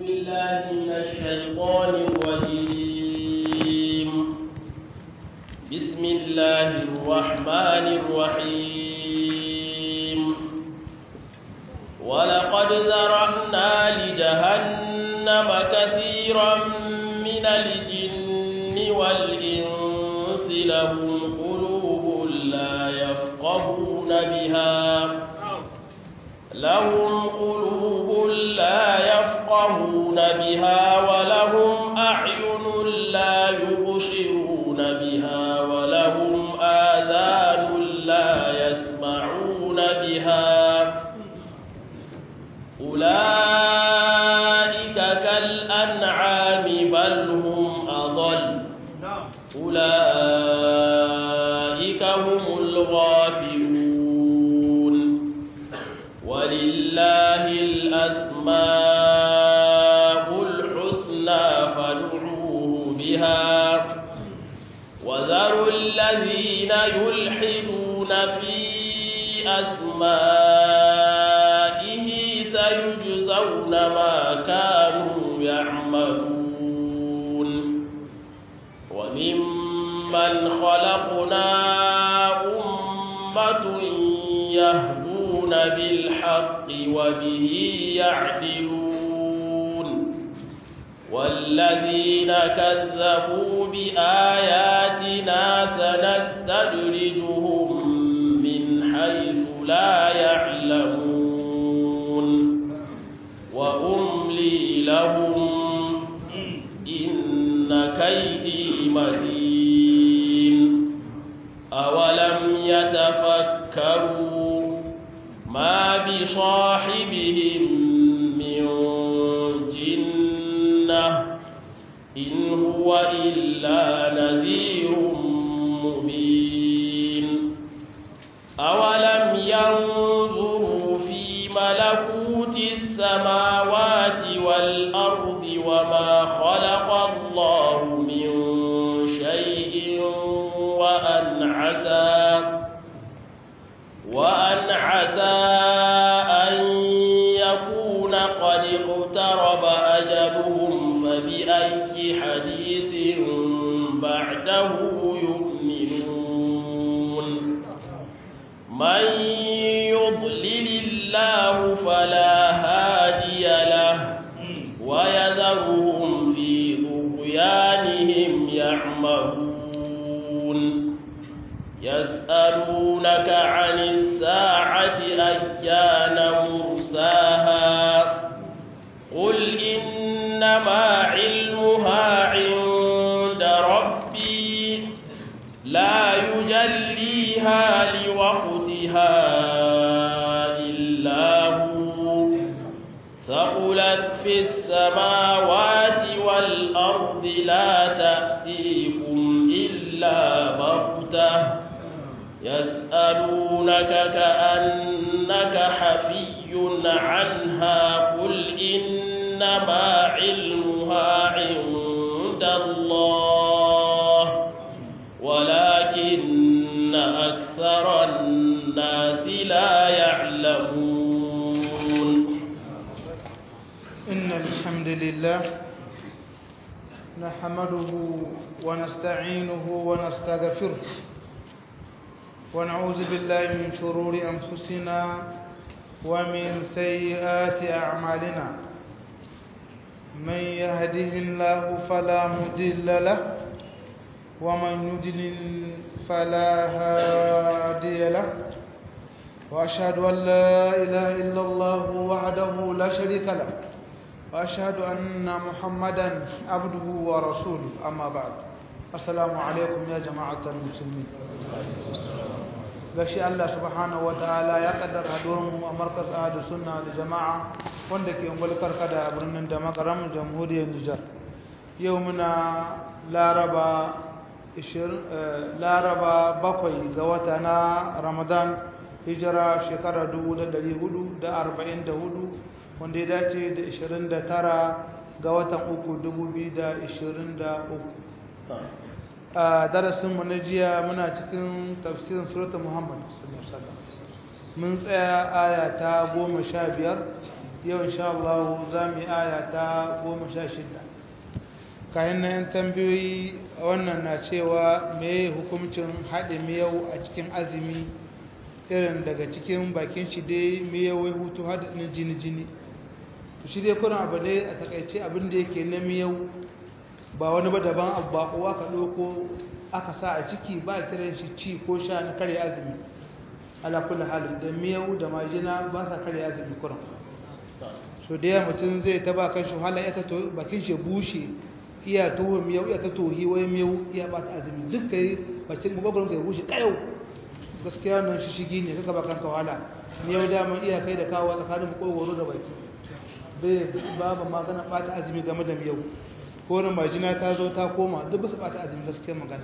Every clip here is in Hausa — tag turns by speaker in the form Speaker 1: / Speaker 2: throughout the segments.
Speaker 1: بالله من الشيطان الرجيم بسم الله الرحمن الرحيم ولقد ذرأنا لجهنم كثيرا من الجن والإنس لهم قلوب لا يفقهون بها لهم قلوب لا يفقهون بها ولهم أعين لا يبصرون بها ولهم آذان لا يسمعون بها أولئك كالأنعام بل هم أضل أولئك هم الغافلون ولله الأسماء الحسنى فادعوه بها وذروا الذين يلحدون في أسمائه سيجزون ما كانوا يعملون وممن خلقنا أمة يهدون بالحق وبه يعدلون والذين كذبوا بآياتنا سنستدرجهم من حيث لا يعلمون وأملي لهم إن كيدي متين أولم يتفكروا ما بصاحبهم من جنة إن هو إلا نذير مبين أولم ينظروا في ملكوت السماوات والأرض وما خلق الله من شيء وأن عسى وأن عسى أن يكون قد اقترب أجلهم فبأي حديث بعده يؤمنون من يضلل الله فلا هادي له ويذرهم في طغيانهم يعمهون يسألونك عن الساعة أيان مرساها قل إنما علمها عند ربي لا يجليها لوقتها إلا هو ثقلت في السماوات والأرض لا تأتيكم إلا بغتة يسألونك كأنك حفي عنها قل إنما علمها عند الله ولكن أكثر الناس لا يعلمون
Speaker 2: إن الحمد لله نحمده ونستعينه ونستغفره ونعوذ بالله من شرور أنفسنا ومن سيئات أعمالنا من يهده الله فلا مضل له ومن يضلل فلا هادي له وأشهد أن لا إله إلا الله وحده لا شريك له وأشهد أن محمدا عبده ورسوله أما بعد السلام عليكم يا جماعة المسلمين gashi Allah subhanahu ta'ala ya kaddara hadurin a markaz ahadu sunna da jama'a wanda ke mulkar kada a birnin da makaram jamhuriyar Nijar yau muna laraba 20 laraba bakwai ga wata na Ramadan hijira shekara 1444 wanda ya dace da 29 ga watan uku 2023 a darasinmu na jiya muna cikin tafsirin suratul muhammad mun tsaya aya ta goma sha biyar yau insha Allah za mu yi aya ta goma sha shida kayan nan tambayoyi wannan na cewa me hukuncin haɗe miyau a cikin azumi irin daga cikin bakin shi dai miyau ya hutu haɗin jini jini to shi dai kuna abu dai a takaice abin da yake na miyau ba wani ba daban abu ba kowa ka ɗauko aka sa a ciki ba a kiran shi ci ko sha na karya azumi ala kulli halin da miyau da majina ba sa karya azumi kuran so da yawa mutum zai taba kan shi wahala ya ta bakin shi bushe iya tuhu miyau iya ta tohi wai miyau iya ba ta azumi duk kai bakin magwagwaron kai bushe kayau gaskiya nan shi shigi ne kaka bakan ka wahala miyau dama iya kai da kawo tsakanin makogoro da baki bai babu magana bata azumi game da miyau ko na majina ta zo ta koma duk bisa bata azumi gaskiya magana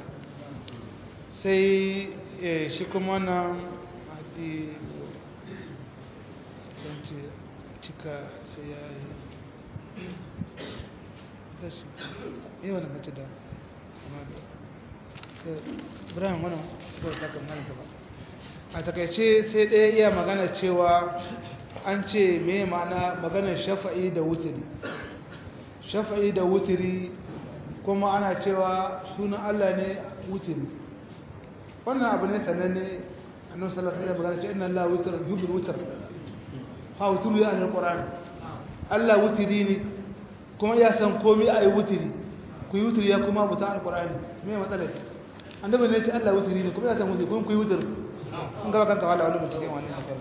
Speaker 2: sai shi kuma nan cika sai ya yi dashi yi wani kaci da brian wani kawai takar nan gaba a takaice sai ɗaya iya magana cewa an ce mai ma'ana maganar shafa'i da wutiri shafa'i da wutiri kuma ana cewa sunan allah ne wutiri wannan abu ne sananne annabi sallallahu alaihi wasallam magana ce inna allaha witr yuhibbu witr ha wuturu ya ahli alquran Allah wutiri ne kuma ya san komai ayi wutiri ku yi wutiri ya kuma buta alquran me matsalar annabi ne ce Allah wutiri ne kuma ya san wutiri kuma ku yi wutiri in ga kanta wala wani cikin wannan hakan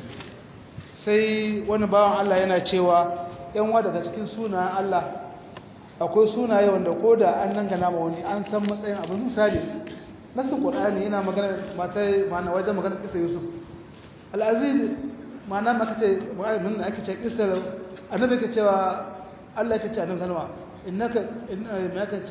Speaker 2: sai wani bawan Allah yana cewa yan wa daga cikin sunayen Allah akwai sunaye wanda ko da an dangana ma wani an san matsayin abin misali nasu qur'ani yana magana mata mana wajen magana kisa yusuf al-aziz mana maka ce mun ake ce kisar annabi ka cewa Allah ya ce annabi salama innaka innaka ce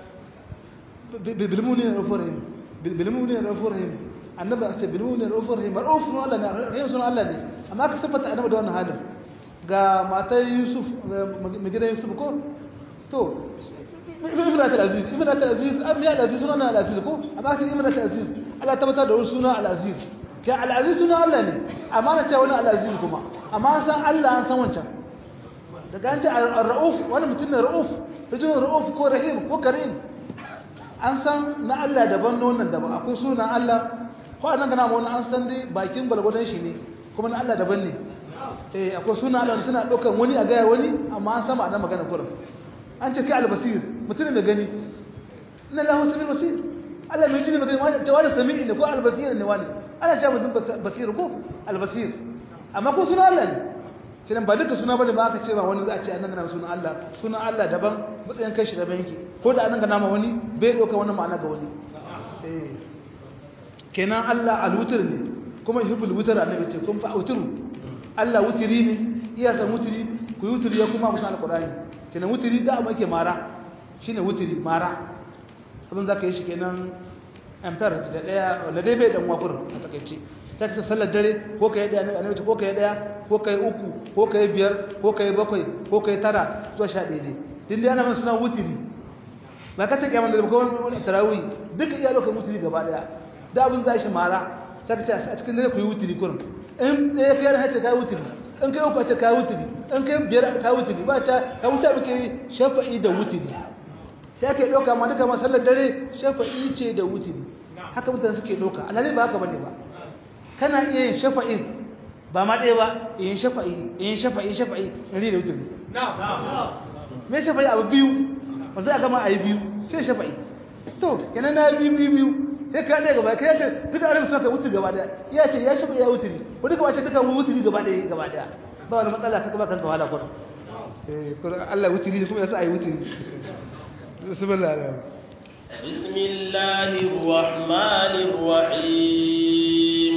Speaker 2: bilmuni rafurhim bilmuni rafurhim annabi ka ce bilmuni rafurhim rauf no Allah ne rahim sunan Allah ne amma ka sabata annabi da wannan halin ga matar yusuf mai gidan yusuf ko to ibrat al-aziz ibrat al-aziz am ya al-aziz sunan al-aziz ko amma ka ibrat al-aziz Allah tabbata da sunan al-aziz ka al-aziz sunan Allah ne amma na ce wani al-aziz kuma amma an san Allah an san wancan daga an ce ar-rauf wani mutum ne rauf rijin rauf ko rahim ko karim an san na Allah daban na wannan daban akwai sunan Allah ko a nan gana ma wani an san dai bakin balgwadon shi ne kuma na Allah daban ne eh akwai sunan Allah suna ɗaukar wani a gaya wani amma an sama a nan magana kurum an ce kai albasir mutum mai gani ina lahu sami basir Allah mai jini magani wani cewa da sami ne ko albasir ne wani ana cewa mutum basir ko albasir amma ko suna Allah ne shi ba duka suna bane ba aka ce ba wani za a ce an gana sunan Allah sunan Allah daban matsayin kai shi daban yake ko da an gana ma wani bai ɗauka wani ma'ana ga wani eh kenan Allah alwutur ne kuma yuhibbul wutar annabi ce kun fa auturu Allah wutiri ne iya san wutiri ku yi wutiri ya kuma musan alqur'ani kenan wutiri da abu yake mara shine wutiri mara abin zaka yi shi kenan ampere da daya wanda dai bai dan wafur a takeice ta kasa sallar dare ko kai daya annabi ce ko kai daya ko kai uku ko kai biyar ko kai bakwai ko kai tara zuwa sha ɗaya ne din dai ana suna wutiri ba ka take mana da ko wani tarawih duka iya lokacin wutiri gaba daya da abin zai shi mara ta kace a cikin dare ku yi wutiri kurum in ɗaya kai hace kai wutiri in kai uku ce kai wutiri in kai biyar kai wutiri ba ta ka wuta muke shafa'i da wutiri sai kai ɗauka ma duka masallar dare shafa'i ce da wutiri haka mutane suke ɗauka alhali ba haka bane ba kana iya yin shafa'in ba ma ɗaya ba yin shafa'i yin shafa'i shafa'i in da wutiri me shafa'i abu biyu ba zai gama a yi biyu sai shafa'i to kenan na biyu biyu biyu sai ka ɗaya gaba kai ya ce duka arewa suna ka wutiri gaba ɗaya ya ce ya shafa'i ya wutiri ko duka wace duka wutiri gaba ɗaya gaba ɗaya ba wani matsala ka gaba kanka wahala kwata eh kuma Allah wutiri ne kuma ya sa a yi wutiri bismillah
Speaker 1: بسم الله الرحمن الرحيم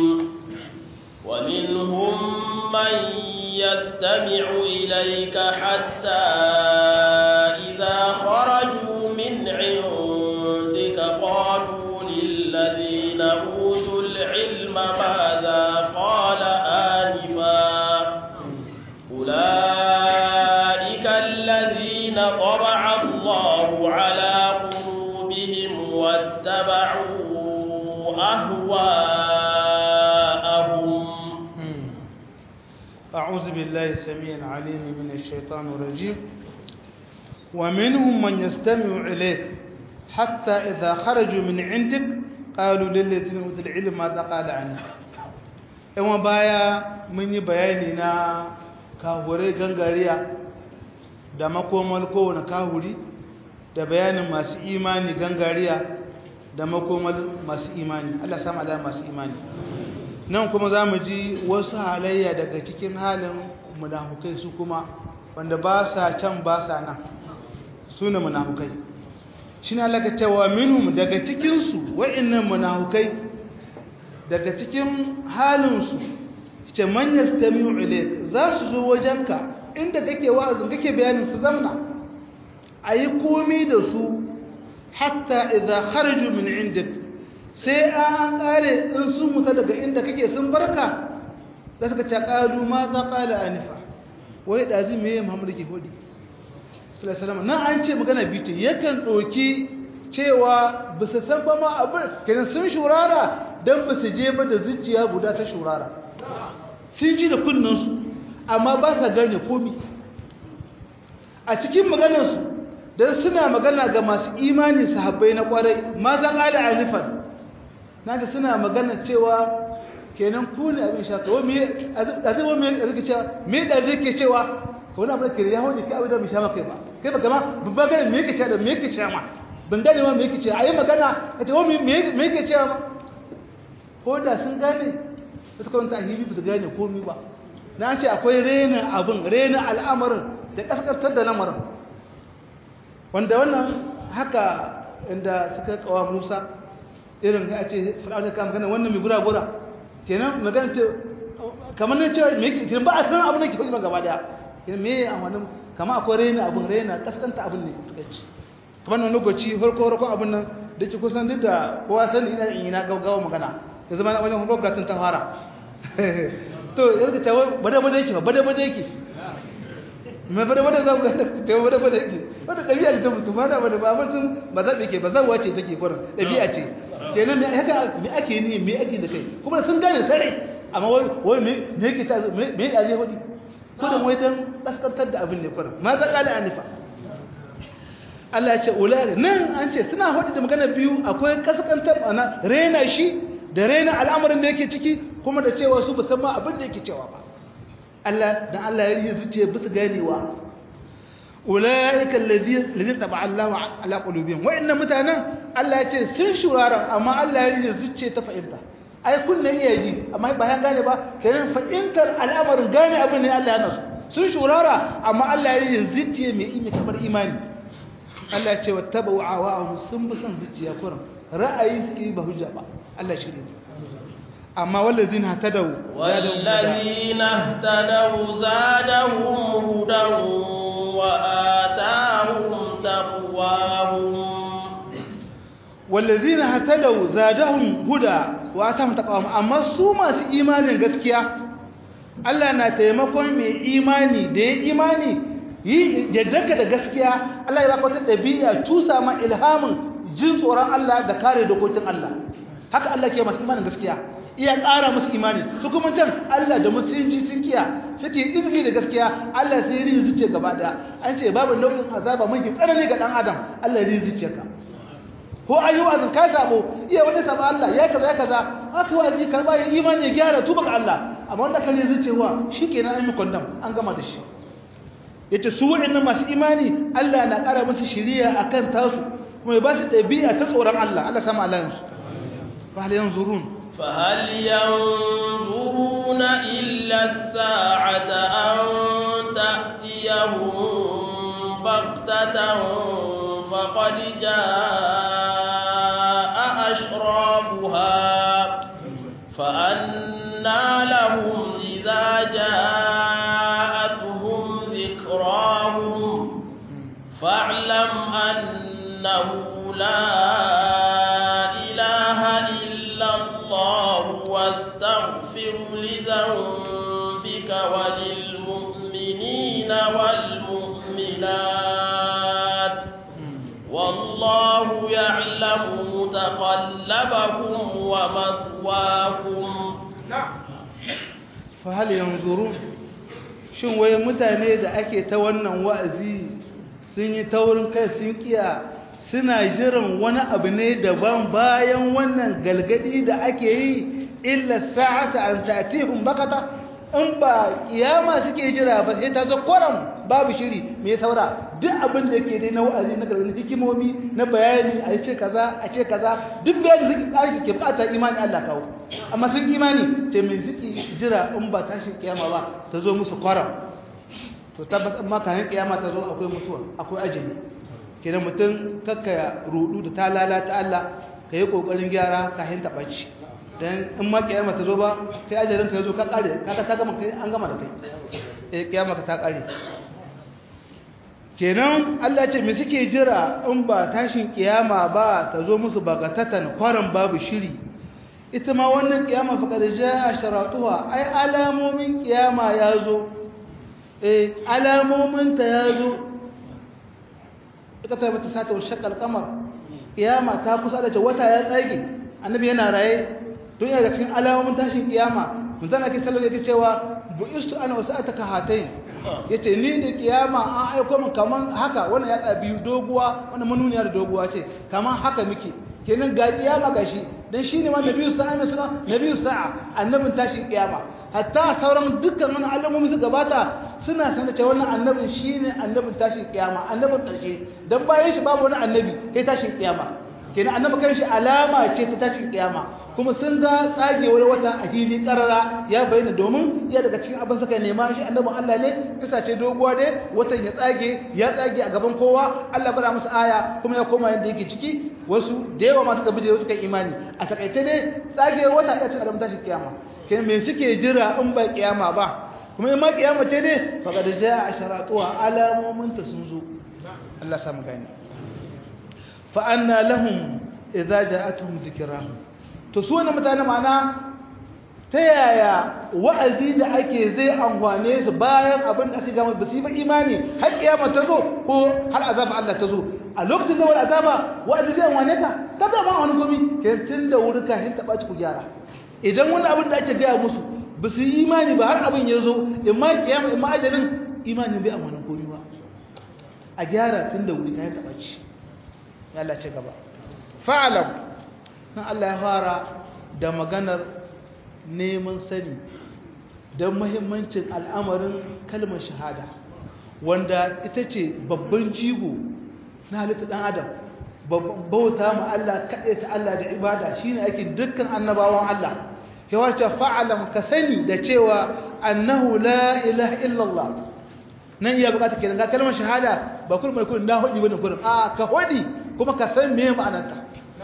Speaker 1: ومنهم من يستمع إليك حتى إذا خرجوا من عندك قالوا للذين أوتوا العلم ماذا قال آنفا أولئك الذين طبع الله على قلوبهم واتبعوا أهواءهم
Speaker 2: أعوذ بالله السميع العليم من الشيطان الرجيم ومنهم من يستمع إليك حتى إذا خرجوا من عندك قالوا للذين أوتوا العلم ماذا قال عنه إما بايا من بياننا كهوري غنغاريا da makomal kowane kahuri da bayanin masu imani gangariya da makomal masu imani Allah samu ala masu imani nan kuma za mu ji wasu halayya daga cikin halin munafukai su kuma wanda ba sa can ba sa nan su ne munafukai shi ne Allah ka cewa minhum daga cikinsu wa'innan munafukai daga cikin halinsu ce man yastami'u ilayk za su zo wajenka inda kake wa'azin kake bayanin su zamna ayi komi da su hatta idza kharaju min indik sai an kare in sun muta daga inda kake sun barka za ka ce qalu ma za qala anifa wai dazi me Muhammad ke hodi sallallahu nan an ce magana biyu yakan doki cewa bisa san ba ma abin kenan sun shurara dan ba su je ba da zuciya guda ta shurara sun ji da kunnansu amma ba sa gane komi a cikin maganarsu don suna magana ga masu imani sahabbai na kwarai ma za ƙada alifan na ga suna magana cewa kenan ku ne abin sha kawo a zai wani mai zai cewa me da zai ke cewa ka wani abin da ke ya hau ne kai abin da mai sha maka ba kai ba kama babba gane me yake cewa da me yake cewa ma ban gane ma me yake cewa a yi magana a ce wani me yake cewa ma ko da sun gane su kawanta a hibi ba su gane komi ba na ce akwai renin abin renin al'amarin da ƙasƙasar da lamarin wanda wannan haka inda suka kawa musa irin ga ce fir'auna kan gana wannan mai gura-gura kenan magana ce kamar ne cewa me yake ba a san abin da ke faɗi gaba daya kenan me a wani kama akwai renin abin renin ƙasƙanta abin ne tukaici kamar wani lokaci farko farko abin nan da ke kusan duk da kowa sani ina ina gaggawa magana ya zama na wajen gwamnatin ta fara to ya zaka tawo bada bada yake bada bada yake me bada bada za ku ga tawo bada bada yake wanda dabi'a ce ta mutum ba da bada ba mun sun ba za ke ba zawa ce take kurin dabi'a ce kenan me haka me ake ni me ake da kai kuma sun gane sare amma wai wai me me yake ta me me ya zai hudi kudin wai dan kaskantar da abin ne kurin ma za kala anifa Allah ya ce ulai nan an ce suna hudi da magana biyu akwai kaskantar ana rena shi da rena al'amarin da yake ciki kuma da cewa su musamman abin da yake cewa ba Allah dan Allah ya yi zuciya bisa ganewa ulaika allazina taba Allah ala qulubihim wa inna mutanen Allah ya ce sun shurara amma Allah ya yi zuciya ta fa'ilta ai kunna iya ji amma ba yan gane ba kenan fa'intar al'amarin gane abin ne Allah ya nasu sun shurara amma Allah ya yi zuciya mai imi kamar imani Allah ya ce wattaba'u awa'ahum sun bi son zuciya kuran ra'ayi suke yi ba hujja ba Allah shi ne amma wallazin hatadau
Speaker 1: والذين اهتدوا زادهم هدى وآتاهم تقواهم
Speaker 2: wallazin hatadau zadahum huda wa atahum taqwahum amma su masu imanin gaskiya Allah na taimakon mai imani da ya imani yi jaddarka da gaskiya Allah ya baka wata dabi'a tusa ma ilhamin jin tsoron Allah da kare dokokin Allah haka Allah ke masu imanin gaskiya iya ƙara musu imani su kuma can Allah da musulunci sun kiya suke izini da gaskiya Allah sai rin zuciya gaba daya an ce babu nau'in azaba mai tsanani ga dan adam Allah ya rin zuciya ka ko ayu azin ka sabo iya wani sabo Allah ya kaza ya kaza haka wazi karba ya imani ya gyara tuba ga Allah amma wanda kan rin zuciya shikenan an yi kondam an gama da shi yace su waɗannan masu imani Allah na ƙara musu shiriya akan tasu kuma ya ba su ɗabi'a ta tsoron Allah Allah sama Allah yansu fa hal yanzurun
Speaker 1: فهل ينظرون إلا الساعة أن تأتيهم بغتة فقد جاء أشرابها فأنى لهم إذا جاءتهم ذكراهم فاعلم أنه لا إله إلا الله واستغفر لذنبك وللمؤمنين والمؤمنات والله يعلم متقلبكم ومثواكم
Speaker 2: فهل ينظرون shin wai mutane da ake ta wannan wa'azi sun yi taurin kai sun kiya suna jiran wani abu ne daban bayan wannan galgadi da ake yi illa sa'ata an ta'tihum bakata in ba kiyama suke jira ba sai ta zo koram babu shiri me saura duk abin da yake dai na wa'azi na gargaɗi hikimomi na bayani a ce kaza a ce kaza duk bayani suke ƙarfi ke fata imani Allah kawo amma sun imani ce me suke jira in ba tashin kiyama ba ta zo musu koram to tabbas amma kayan kiyama ta zo akwai mutuwa akwai ajali kenan mutum kakka rudu da ta lalata Allah ka yi kokarin gyara kayan taɓaci dan in ma kiyama ta zo ba kai ajalin ka zo ka kare kaga ta gama kai an gama da kai eh kiyama ka ta kare kenan Allah ce me suke jira in ba tashin kiyama ba ta zo musu bagatatan kwaran babu shiri ita ma wannan kiyama fa kada jaa sharatuha ai alamomin kiyama ya zo eh alamomin ta ya zo ita ta bata sata wa shakal kamar kiyama ta kusa da ce wata ya tsage annabi yana raye don yana cikin alamomin tashin kiyama mun zana ke sallar yake cewa bu'istu ana wasa'ataka hatayn yace ni da kiyama an aiko min kaman haka wannan ya tsabi doguwa wannan manuniya da doguwa ce kaman haka muke kenan ga kiyama gashi dan shine ma nabiyyu sa'a mai suna nabiyyu sa'a annabin tashin kiyama hatta sauran dukkan wani alamomi su gabata suna sanar cewa wannan annabin shine annabin tashin kiyama annabin karshe dan bayan shi babu wani annabi sai tashin kiyama kenan annabi kan shi alama ce ta tashin kiyama kuma sun ga tsagewar wata a fili karara ya bayyana domin ya daga cikin abin suka nema shi annabin Allah ne kisa ce doguwa ne watan ya tsage ya tsage a gaban kowa Allah bara musu aya kuma ya koma yadda yake ciki wasu da yawa masu kabije wasu kan imani a takaice ne tsagewar wata ya ce alamun tashin kiyama kenan me suke jira in ba kiyama ba kuma in ma kiyama ce ne faqad jaa asharatuha alamomin ta sun zo Allah samu gani fa anna lahum idza ja'atuhum dhikrahum to su wannan mutane mana ta yaya wa'azi da ake zai amfane su bayan abin da aka gama ba su yi ba imani har kiyama ta zo ko har azaba Allah ta zo a lokacin da wani azaba wa'azi zai amfane ka ta ba wani komi ke tun da wuri ka hin taɓa ku gyara idan wani abin da ake gaya musu ba su yi imani ba har abin ya zo in ma kiyama in ma ajalin imanin bai amfanin komi ba a gyara tun da wuri ka hin taɓa ci ya Allah ce gaba fa'alam nan Allah ya fara da maganar neman sani don mahimmancin al'amarin kalmar shahada wanda ita ce babban jigo na halitta ɗan adam bauta ma Allah kaɗe ta Allah da ibada shi ne ake dukkan annabawan Allah yawarci fa'alam ka sani da cewa annahu la ilaha illallah nan iya bukata kenan ga kalmar shahada ba kurmai kun na hudu bane kurin a ka hudi kuma ka san me ma'anarta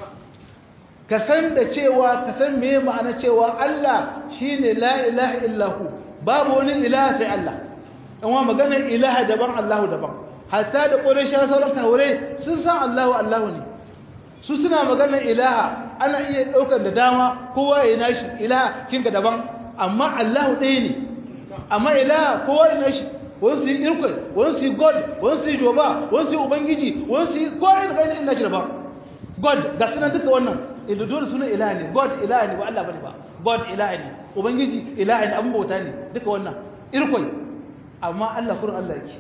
Speaker 2: ka san da cewa ka san me ma'ana cewa Allah shine la ilaha illahu babu wani ilaha sai Allah amma maganar ilaha daban Allahu daban hatta da quraish sauran kawure sun san Allahu Allahu ne su suna maganar ilaha ana iya daukar da dama kowa ya nashi ilaha kinka daban amma Allahu ɗaya ne amma ilaha kowa ya nashi wani su yi irkwai wani su yi god wani su yi joba wani su yi ubangiji wani su yi kowa da gani ina shi daban god ga suna duka wannan inda dole suna ilaha ne god ilaha ne ba Allah bane ba god ilaha ne ubangiji ilaha ne abin bauta ne duka wannan irkwai amma Allah kurin Allah yake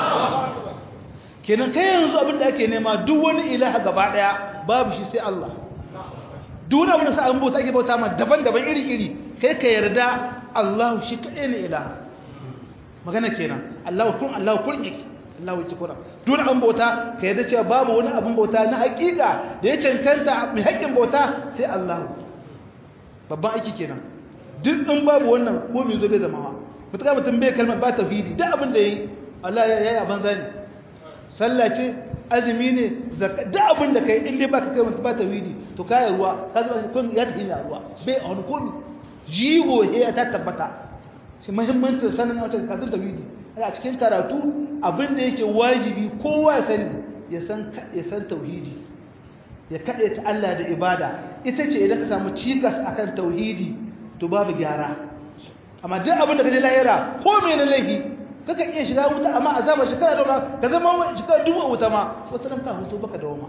Speaker 2: kenan kai yanzu abin da ake nema duk wani ilaha gaba daya babu shi sai Allah duk wani abin da sa abin bauta ake bauta ma daban-daban iri-iri kai ka yarda Allah shi kaɗai ne ilaha magana kenan Allah kun Allah kun yake Allah yake kura duk wani abin bauta ka yarda cewa babu wani abin bauta na hakika da ya cancanta mai haƙƙin bauta sai Allah babban aiki kenan duk in babu wannan ko me zo bai zama wa mutuka mutum bai kalmar ba tauhidi duk abin da yayi Allah ya yi abin zani sallah ce azumi ne zakka duk abin da kai in dai baka kai mutum ba tauhidi to kai ruwa ka zama kun ya tafi na ruwa bai a wani komi jigo ya ta tabbata shi muhimmancin sanin wata karatun tauhidi a cikin karatu abin da yake wajibi kowa ya sani ya san ya san tauhidi ya kaɗe ta Allah da ibada ita ce idan ka samu cikas akan tauhidi to babu gyara amma duk abin da kaje lahira ko me na laifi kaka iya shiga wuta amma azaba shekara da ka zama shekara dubu wuta ma wata ran ka hutu baka dawo ma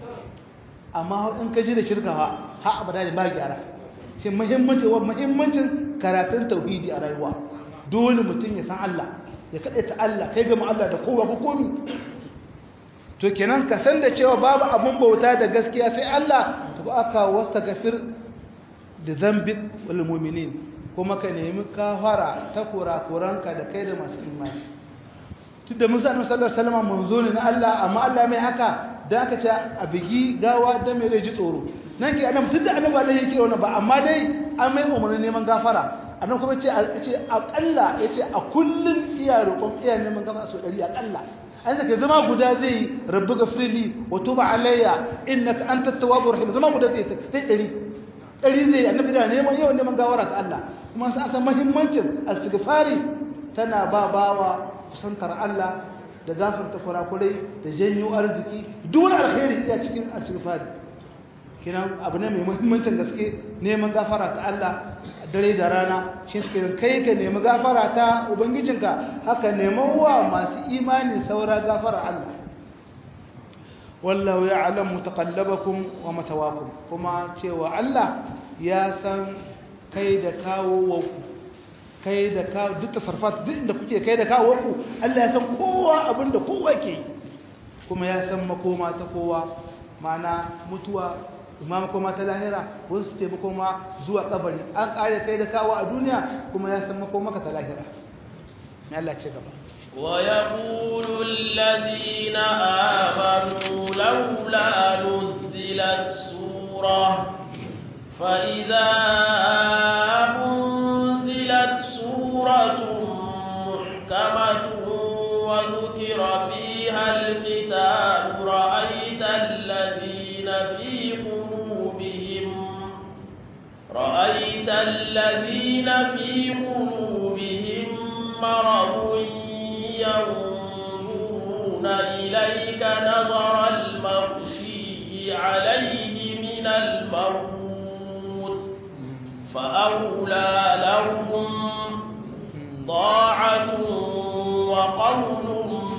Speaker 2: amma in ka ji da shirka ha ha abada ne ba gyara shi muhimmancin wa muhimmancin karatun tauhidi a rayuwa dole mutum ya san Allah ya kaɗe ta Allah kai gama Allah da kowa ko komi to kenan ka san da cewa babu abun bauta da gaskiya sai Allah to aka wasta gafir da zambik wal mu'minin kuma ka nemi kafara ta kurakuranka da kai da masu imani tunda musa annabi sallallahu alaihi wasallam manzo ne na Allah amma Allah mai haka da aka ce a bigi gawa da mai ji tsoro nan ke annabi tunda annabi Allah yake wannan ba amma dai an mai umarnin neman gafara annabi kuma ce ce akalla yace a kullun iya roƙon iya neman gafara so 100 akalla an sake zama guda zai rabbi gafirli wa tuba alayya innaka antat tawwabur rahim zama guda zai sai 100 100 zai annabi da neman yawan neman gafara ga Allah kuma sai aka muhimmancin istighfari tana ba bawa kusantar Allah da gafarta kurakurai da janyo arziki duk wani alkhairi iya cikin istighfari kina abu ne mai muhimmancin gaske neman gafara ta Allah dare da rana shi suke kai ka nemi gafara ta ubangijinka haka neman wa masu imani saura gafara Allah wallahu ya'lamu taqallabakum wa matawakum kuma cewa Allah ya san kai da kawo ku kai da kawo duk tasarfat duk inda kuke kai da kawo ku Allah ya san kowa abinda kowa ke yi kuma ya san makoma ta kowa ma'ana mutuwa imam makoma ta lahira wasu ce makoma zuwa kabari an kare kai da kawo a duniya kuma ya san makoma ka ta lahira mai Allah ce gaba
Speaker 1: ويقول الذين آمنوا لولا نزلت سورة فإذا أنزلت سورة محكمة وذكر فيها القتال رأيت الذين في قلوبهم رأيت الذين في قلوبهم مرض ينظرون إليك نظر المغشي عليه من الموت فأولى لهم طاعة وقول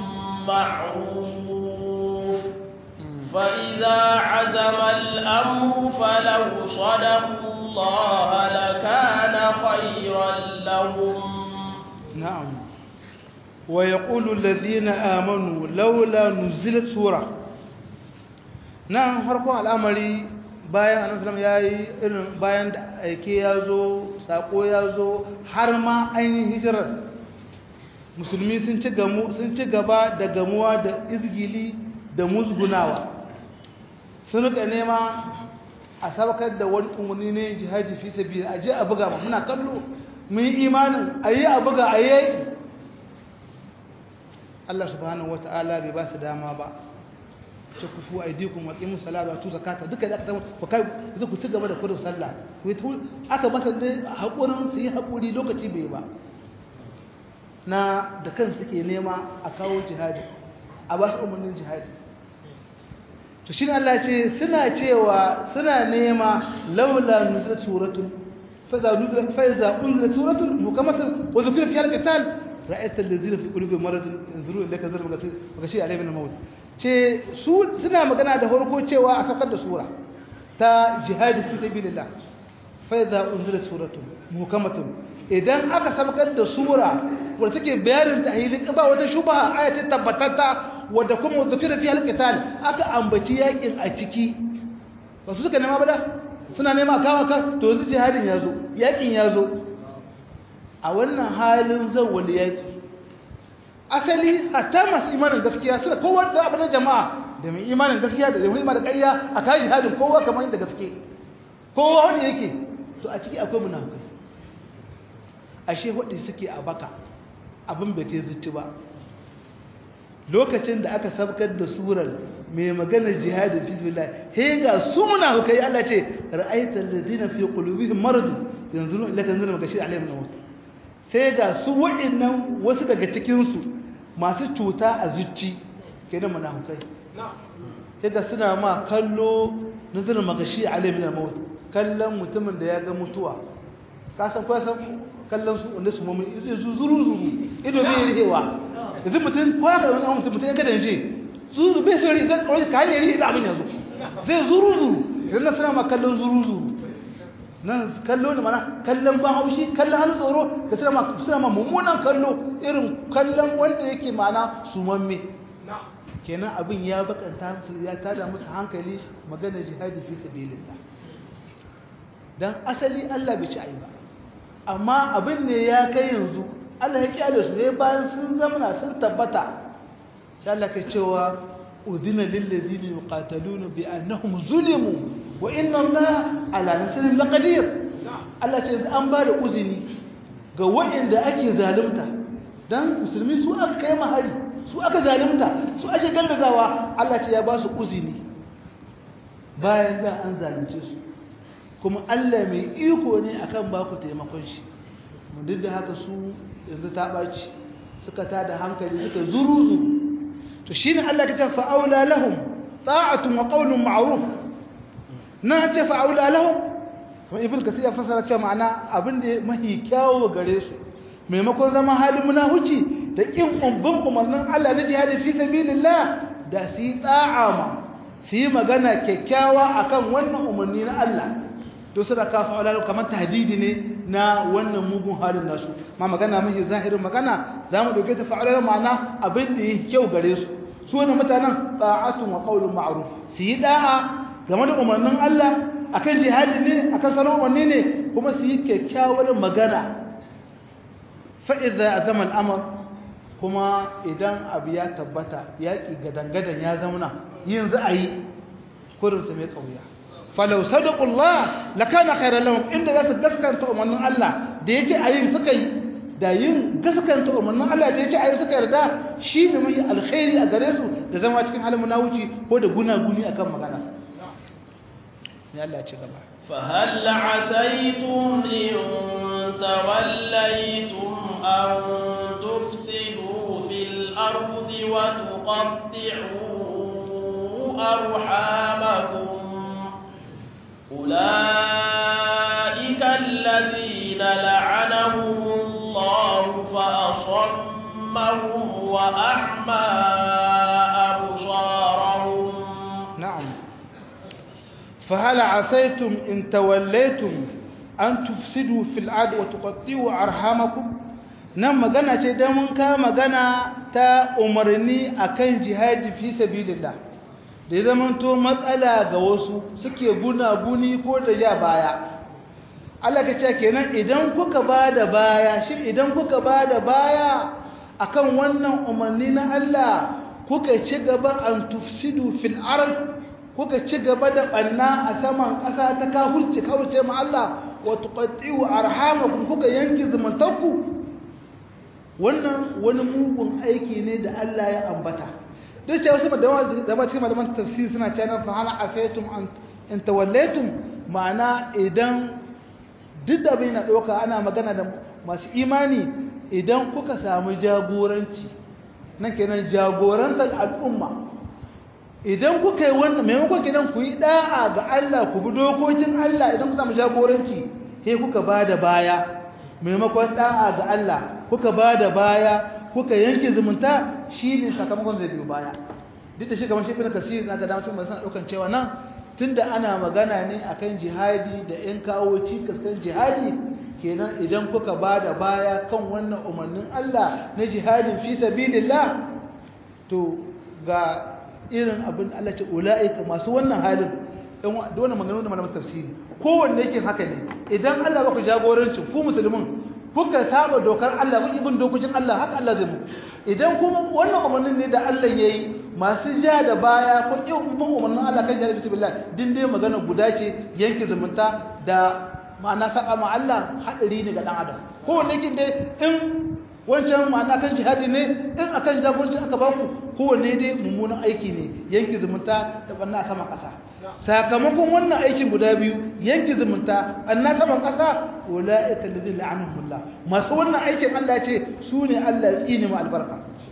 Speaker 1: معروف فإذا عزم الأمر فلو صدقوا الله لكان خيرا لهم
Speaker 2: نعم ويقول الذين آمنوا لولا نزلت سورة نعم فرقوا الأمر bayan annabi sallam yayi irin bayan da aike ya zo sako ya zo har ma an yi hijirar musulmi sun ci gamu sun ci gaba da gamuwa da izgili da musgunawa sun rika nema a sabakar da wani umarni ne jihadi fi sabi a je a buga ma muna kallo mun yi imanin a yi a buga a yi Allah subhanahu wata'ala bai ba su dama ba ce ku fu aidikum wa qimu salata wa tu zakata duka da aka samu ku kai ku ci gaba da kurin sallah ku aka masa dai hakurin su yi hakuri lokaci bai ba na da kan suke nema a kawo jihadi a ba su umarnin jihadi to shi Allah ce suna cewa suna nema laula nuzul suratun fa za nuzul fa za unzila suratun mukammatun wa zikra fi al-qital ra'aita allazina fi qulubihim maradun yanzuru ilayka zarba gashi alayhi min al-maut ce su suna magana da farko cewa a saukar da sura ta jihadi fi sabilillah fa idza unzilat suratun muhkamatun idan aka saukar da sura wadda take bayanin tahilin ba wata shubha aya ta tabbatata wadda kuma zikira fi alqital aka ambaci yakin a ciki ba su suka nema ba da suna nema kawa ka to yanzu jihadin yazo yakin yazo a wannan halin zan wani yaki asali hatta masu imanin gaskiya suna kowa da abin jama'a da mai imanin gaskiya da mai imanin ƙarya a kai jihadin kowa kamar yadda gaske kowa wani yake to a ciki akwai munafukai ashe wadda suke a baka abin bai kai zuci ba lokacin da aka sabkar da surar mai maganar jihadin fisbillah he ga su munafukai Allah ce ra'aital ladina fi qulubihim marad yanzuru ilaka yanzuru magashi alaihim nawt sai ga su wa'annan wasu daga cikin su masu cuta a zuci kenan munafukai sai ga suna ma kallo nazarin magashi alaihim nawt kallon mutumin da ya ga mutuwa ka san ko san kallon su wanda su mamu zuru zuru ido bai rihewa yanzu mutum ko ya ga wani mutum mutum ya ga danje zuru bai sai riga ko ka ne rihe da abin yanzu zai zuru zuru idan na suna ma kallon zuru zuru nan kallo ne mana kallon ban haushi kallon hannu tsoro da suna ma suna ma mummunan kallo irin kallon wanda yake mana sumamme kenan abin ya bakanta ya tada musu hankali magana jihadi fi sabilillah dan asali Allah bai ci ayi ba amma abin ne ya kai yanzu Allah ya kyale su ne bayan sun zamana sun tabbata sai Allah ka cewa udina lil ladina yuqataluna bi annahum zulimu wa inna Allah ala nasrihim laqadir Allah ce an ba da uzini ga waɗanda ake zalunta dan musulmi su aka kai mahari su aka zalunta su ake gallazawa Allah ce ya ba su uzini bayan da an zalunce su kuma Allah mai iko ne akan ba ku taimakon shi mun duk da haka su yanzu ta ɓaci suka tada hankali suka zuruzu to shine Allah ya ce fa'aula lahum ta'atun wa qawlun ma'ruf na ce fa'aula lahum kuma ibn kasir ya fasara cewa ma'ana abin da mahi kyawo gare su maimakon zama halin munahuci da kin umbin umarnin Allah na jihadi fi sabilillah da su yi da'a ma su yi magana kyakkyawa akan wannan umarni na Allah to suna kafa wala kamar tahdidi ne na wannan mugun halin nasu ma magana mahi zahirin magana za mu dauke ta fa'alar ma'ana abin da yake kyau gare su su wannan mutanen ta'atun wa qawlun ma'ruf su yi da'a game da umarnin Allah akan jihadi ne akan sanar umarni ne kuma su yi kyakkyawar magana fa idza azama al-amr kuma idan abu ya tabbata yaki gadangadan ya zauna yin za a yi kurin su mai kauya falau sadaqullah lakana khairan lahum inda za su gaskanta umarnin Allah da yace ayin suka yi da yin gaskanta umarnin Allah da yace ayin suka yarda shi ne mai alkhairi a gare su da zama cikin halin munawuci ko da gunaguni akan magana ne Allah ya ci gaba
Speaker 1: فهل عسيتم إن توليتم أن تفسدوا في الأرض وتقطعوا أرحامكم أولئك الذين لعنهم الله فأصمهم وأعمى أبصارهم
Speaker 2: نعم فهل عسيتم إن توليتم أن تفسدوا في الأرض وتقطعوا أرحامكم nan magana ce don mun ka magana ta umarni akan jihadi fi sabilillah da ya zamanto matsala ga wasu suke guna-guni ko da ja baya Allah ka ce kenan idan kuka ba da baya shi idan kuka ba da baya akan wannan umarni na Allah kuka ci gaba an tufsidu fil ard kuka ci gaba da banna a saman ƙasa ta kafurci kawuce ma Allah wa tuqatti'u arhamakum kuka yanki zumuntanku wannan wani mugun aiki ne da Allah ya ambata duk cewa wasu da ba cikin malaman tafsir suna cewa fa hal asaytum an in tawallaytum ma'ana idan duk da bai na doka ana magana da masu imani idan kuka samu jagoranci nan kenan jagorantar al'umma idan kuka yi wannan maimakon kenan ku yi da'a ga Allah ku bi dokokin Allah idan ku samu jagoranci sai kuka bada baya maimakon da'a ga Allah kuka bada baya kuka yanke zumunta shine sakamakon zai biyo baya duk da shi kamar shi bin kasiri na ga damar cikin masu daukan cewa nan tunda ana magana ne akan jihadi da yan kawo cikas kan jihadi kenan idan kuka bada baya kan wannan umarnin Allah na jihadin fi sabilillah to ga irin abin Allah ce ula'ika masu wannan halin da wannan maganganu da malamin tafsiri kowanne yake haka ne idan Allah ba ku jagoranci ku musulmin kuka saba dokar Allah kuka bin dokokin Allah haka Allah zai muku idan kuma wannan umarnin ne da Allah yayi masu ja da baya ko kin bin umarnin Allah kan jihar bismillah din dai magana guda ce yanke zumunta da ma'ana saka ma Allah hadari ne ga dan adam kowanne yake dai in wancan ma'ana kan jihadi ne in akan jagoranci aka baku kowanne dai mummunan aiki ne yanki zumunta da banna sama ƙasa sakamakon wannan aikin guda biyu yanki zumunta banna sama ƙasa ulaika alladhina la'anahumullah masu wannan aikin Allah ya ce su ne Allah ya tsine mu albarka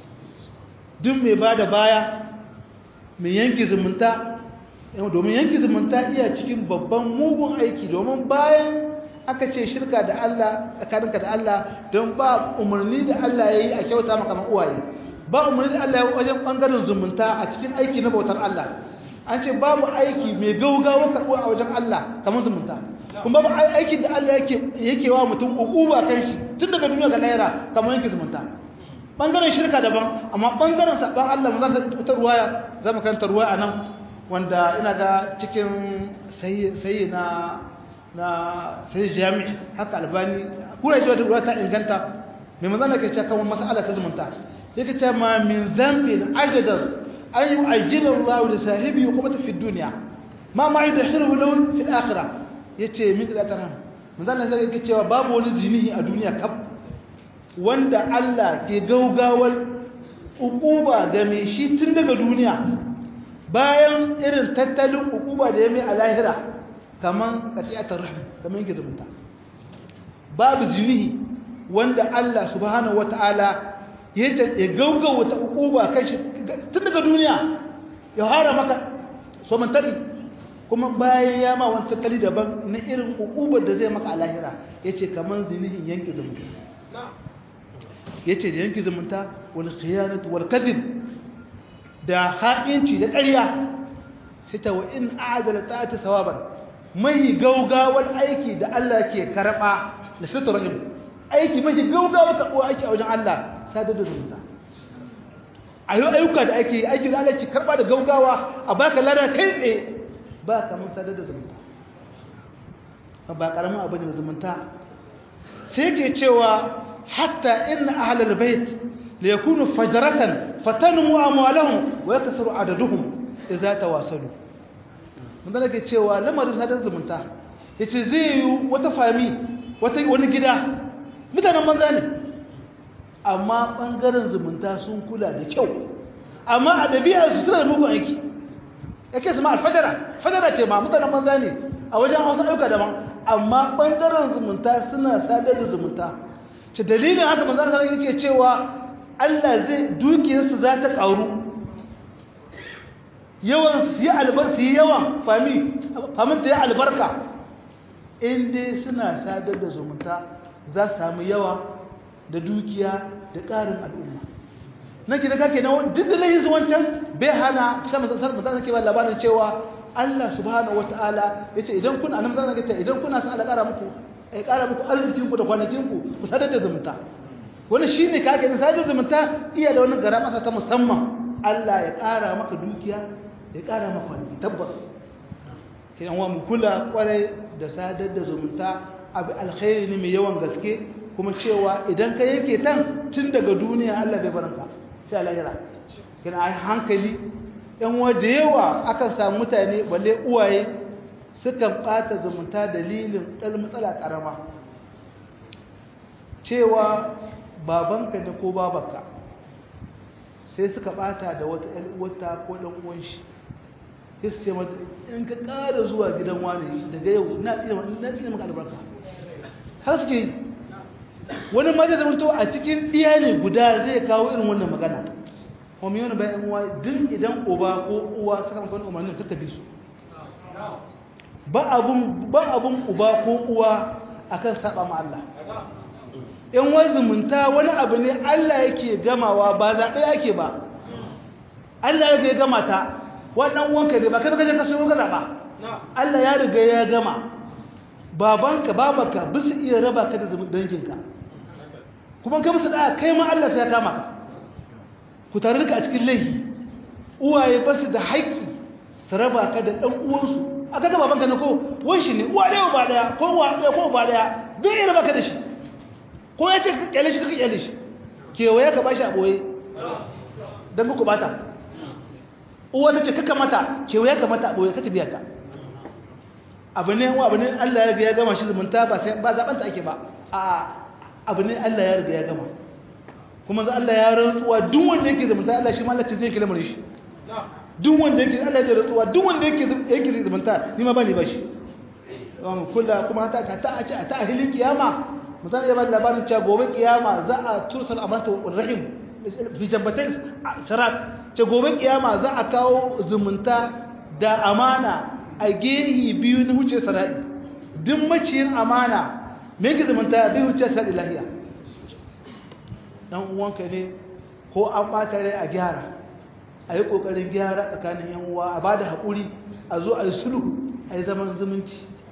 Speaker 2: duk mai bada baya mai yanki zumunta domin yanki zumunta iya cikin babban mugun aiki domin bayan aka ce shirka da Allah tsakaninka da Allah don ba umarni da Allah ya yi a kyauta maka man uwaye ba umarni da Allah ya wajen bangaren zumunta a cikin aiki na bautar Allah an ce babu aiki mai gaugawa karɓo a wajen Allah kamar zumunta kuma ba aikin da Allah yake yake wa mutum ukuba kan shi tun daga duniya ga lahira kamar yanke zumunta bangaren shirka daban amma bangaren saban Allah mun zan ta ruwaya zamu karanta ruwaya anan wanda ina ga cikin sai na na sai jami'i haka albani kura ji wata ta inganta mai manzan da ke ce kan mas'ala ta zumunta yake ce ma min zambin ajadar an yi ajiyar Allah da sahibi kuma ta fi duniya ma ma yi da shirin lahu fil akhira ya ce min da taran manzan da yake cewa babu wani zinihi a duniya kaf wanda Allah ke gaugawar ukuba ga mai shi tun daga duniya bayan irin tattalin ukuba da ya mai a lahira kaman qati'atar rahim kaman yake zumunta babu zinihi wanda Allah subhanahu wataala ya ya gaugawa ta ukuba kai shi tun daga duniya ya hara maka so man tabi kuma bayan ya ma wani tattali daban na irin ukubar da zai maka a lahira yace kaman zinihin yanke zumunta yace da yanke zumunta wal khiyanatu wal kadhib da ha'inci da ƙarya sai ta wa in a'adala ta'ati thawaban mai gaugawar aiki da Allah ke karɓa da sita rahim aiki mai gaugawar karɓo aiki a wajen Allah sadar da zumunta a yau ayyuka da ake yi aiki da Allah ke karɓa da gaugawa a baka lada kai tsaye ba kamar sadar da zumunta ba ƙaramin abu ne zumunta sai ke cewa hatta inna ahlal bait la yakunu fajratan fatanmu amwalahum wa yakthuru adaduhum idza tawasalu mun da ke cewa lamarin sadar zumunta yace zai yi wata fami wata wani gida mutanen banza ne amma bangaren zumunta sun kula da kyau amma a dabi'ar su suna da mugun aiki yake su ma alfajara fajara ce ma mutanen banza ne a wajen wasu ɗauka daban amma bangaren zumunta suna sadar da zumunta ce dalilin haka manzan sanar yake cewa Allah zai dukiyarsu za ta ƙaru yawan su yi albar su yi yawan fami famin ta yi albarka inda suna sadar da zumunta za su samu yawa da dukiya da ƙarin al'umma na ke da kake na duk da layin wancan bai hana shi masasar masasar ke ba labarin cewa Allah subhanahu wata'ala ya ce idan kuna nan zan ce idan kuna san Allah ƙara muku ya ƙara muku arzikinku da kwanakinku ku sadar da zumunta wani shi ne kake na sadar da zumunta iya da wani gara masa ta musamman Allah ya ƙara maka dukiya ya ƙara maka wani tabbas kiran wa mu kula kwarai da sadar da zumunta abu alkhairi ne mai yawan gaske kuma cewa idan ka yanke tan tun daga duniya Allah bai baranka sai lahira kina ai hankali yan wa da yawa akan samu mutane balle uwaye sukan bata zumunta dalilin ɗan matsala ƙarama cewa babanka ne ko babanka sai suka bata da wata ƴan uwata ko ɗan uwan shi sai su ce mata in ka ƙara zuwa gidan wani daga yau na tsine maka albarka har suke yi wani ma zai zamanto a cikin ɗiya ne guda zai kawo irin wannan magana kuma yana bayan uwa duk idan uba ko uwa suka maka wani umarnin kaka bi su ba abun ba abun uba ko uwa akan saba ma Allah in wai zumunta wani abu ne Allah yake gamawa ba zaɓe yake ba Allah ya gama ta wannan wanka ne ba kai kaje ka so ka zaɓa Allah ya riga ya gama babanka babanka bisu iya raba ka da danginka kuma kai musu da kai ma Allah sai ya kama ka ku tare ka a cikin laifi uwaye ba su da haƙƙi su raba ka da ɗan uwansu a kaga babanka na ko wanshi ne uwa ɗaya ba ɗaya ko uwa ɗaya ko ba ɗaya bai iya raba ka da shi ko ya ce ka kyale shi ka kyale shi kewaye ka bashi a ɓoye don ku bata uwa ta ce kaka mata kewaye ka mata a ɓoye kaka biya ta abu ne abu ne Allah ya riga ya gama shi zumunta ba sai ba zaɓanta ake ba a abu ne Allah ya riga ya gama kuma za Allah ya rantsuwa duk wanda yake zumunta Allah shi ma Allah ce zai kila shi duk wanda yake Allah ya rantsuwa duk wanda yake yake zumunta ni ma ba ni ba shi kula kuma ta ka ta a ta ahilin kiyama musan ya bada labarin cewa gobe kiyama za a tursal amanta wa rahim fi jambatai sharat ce gobe kiyama za a kawo zumunta da amana a gehi biyu na huce sarari duk maciyin amana me yake zumunta bai huce sarari lahiya dan uwanka ne ko an bata rai a gyara a yi kokarin gyara tsakanin yan uwa a bada haƙuri a zo a yi sulhu a yi zaman zumunci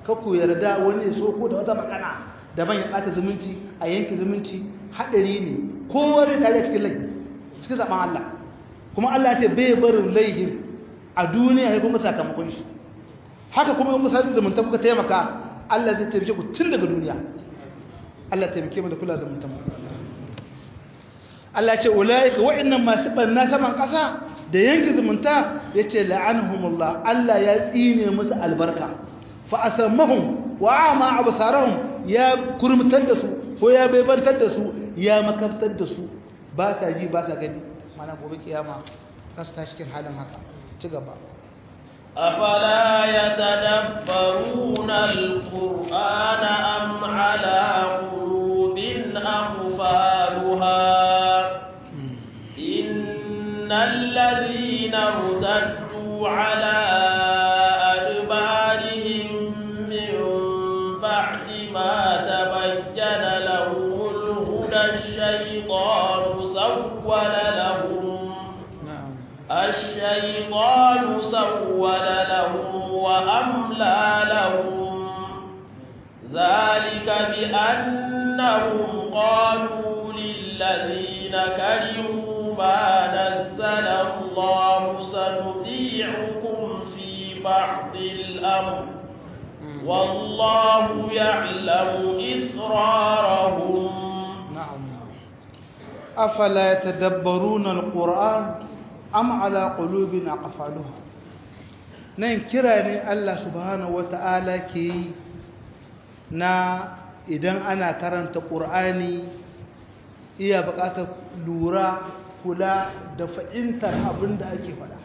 Speaker 2: ka ku yarda wani ya so ko da wata magana daban ya ɓata zumunci a yanke zumunci haɗari ne kowa zai tare cikin laifi cikin zaɓen Allah kuma Allah ya ce bai barin laifin a duniya ya kuma sakamakon shi haka kuma in kusa zumunta kuka taimaka Allah zai taimake ku tun daga duniya Allah taimake mu da kula zumunta mu Allah ce ulaika wa'annan masu banna saman ƙasa da yanke zumunta yace la'anhumullah Allah ya tsine musu albarka fa asammahum wa ama absarahum ya kurmutar da su ko ya baibantar da su ya makaftar da su ba sa ji ba sa gani mana gobe kiyama kasta cikin halin haka ci gaba
Speaker 1: أفلا يتدبرون القرآن أم على قلوب أقفالها إن الذين ارتدوا على أدبارهم من بعد ما تبين لهم الهدى الشيطان سول لهم الشيطان سول لهم وأملى لهم ذلك بأنهم قالوا للذين كرهوا ما نزل الله سنطيعكم في بعض الأمر والله يعلم إسرارهم
Speaker 2: نعم أفلا يتدبرون القرآن أم على قلوب أقفالها nan kira ne Allah subhanahu wata'ala ke yi na idan ana karanta ƙur'ani iya buƙatar lura kula da fahimtar abin da ake faɗa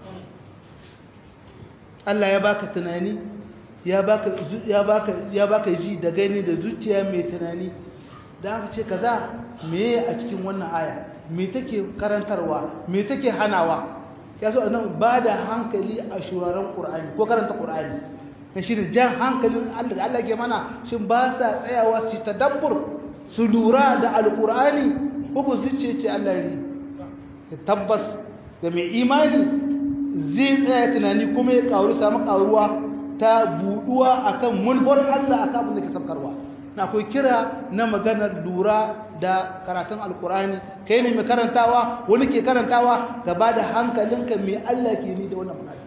Speaker 2: Allah ya baka tunani ya baka ya baka ya baka ji da gani da zuciya mai tunani da aka ce kaza meye a cikin wannan aya me take karantarwa me take hanawa ya so nan ba da hankali a shuraren qur'ani ko karanta qur'ani kan shi jan hankalin Allah da Allah ke mana shin ba sa tsayawa su tadabbur su lura da alqur'ani ko ko zuciya ce Allah ri tabbas ga mai imani zai tsaya tunani kuma ya karu samu karuwa ta buduwa akan mulbar Allah akan abin da ke sabkarwa na akwai kira na maganar lura da karatun alkurani kai ne mai karantawa wani ke karantawa ka ba da hankalinka mai Allah ke ni da wannan magana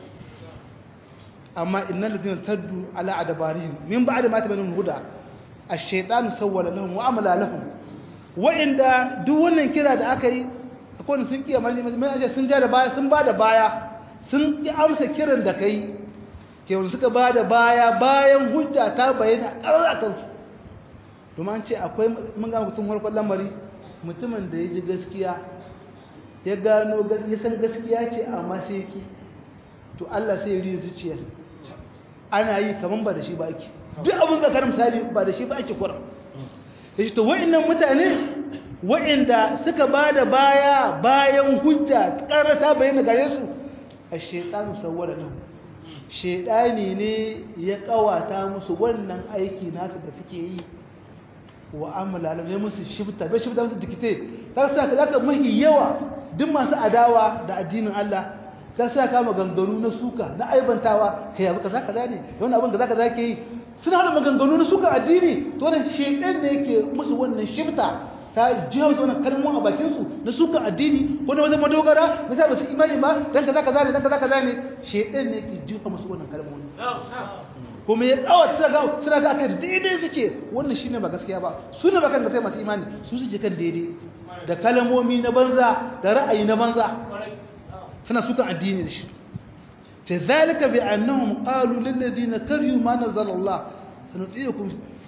Speaker 2: amma innal ladina taddu ala adbarihim min ba'da ma tabayyana huda ash-shaytanu sawwala lahum wa amala lahum wa inda duk wannan kira da aka yi akwai sun kiya mali mai sun ja da baya sun ba da baya sun ki amsa kiran da kai ke suka ba da baya bayan hujja ta bayyana ƙarar kansu domin an ce akwai mun ga mutum farkon lamari mutumin da ya ji gaskiya ya gano ya san gaskiya ce amma sai yake to Allah sai ya riya zuciyar ana yi kaman ba da shi ba ake duk abin da karin misali ba da shi ba ake kuran ya ce to wa'annan mutane wa'anda suka ba da baya bayan hujja karata bayyana gare su a shaitanu sawwala lahu shaidani ne ya kawata musu wannan aiki nasu da suke yi wa amala alam ya musu shifta bai shifta musu dikite ta sa ka zaka mahi yawa duk masu adawa da addinin Allah ta sa ka maganganu na suka na aibantawa kai abu kaza kaza ne wannan abin kaza kaza ke yi suna da maganganu na suka addini to wannan shedan ne yake musu wannan shifta ta jiya musu wannan kalmomin a bakin su na suka addini ko na wajen madogara na sa ba su imani ba dan kaza kaza ne dan kaza kaza ne shedan ne yake jiya musu wannan kalmomin kuma ya kawata suna ga suna ga akai daidai suke wannan shine ba gaskiya ba su ne ba kan gaskiya masu imani su suke kan daidai da kalmomi na banza da ra'ayi na banza suna sukan addini da shi ta zalika bi annahum qalu lil ladina kariyu ma nazala Allah sanutiikum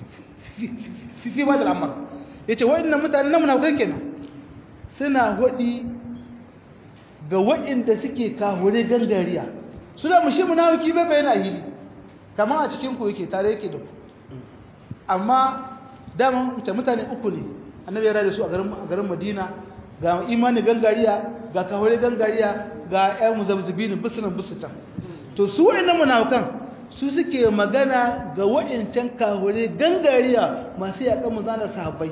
Speaker 2: fi fi ba da al'amr yace wa'annan mutanen nan munafikai kenan suna hodi ga wa'inda suke kahure gangariya suna mushi munafiki bai bayyana hili kamar a cikin ku yake tare yake da ku amma dama mutane uku ne annabi ya rada su a garin madina ga imani gangariya ga kawai gangariya ga ƴan muzabzibinin bisunan bisutan to su wa'annan munafukan su suke magana ga wa'ancan kawai gangariya masu yaƙan muzana sahabbai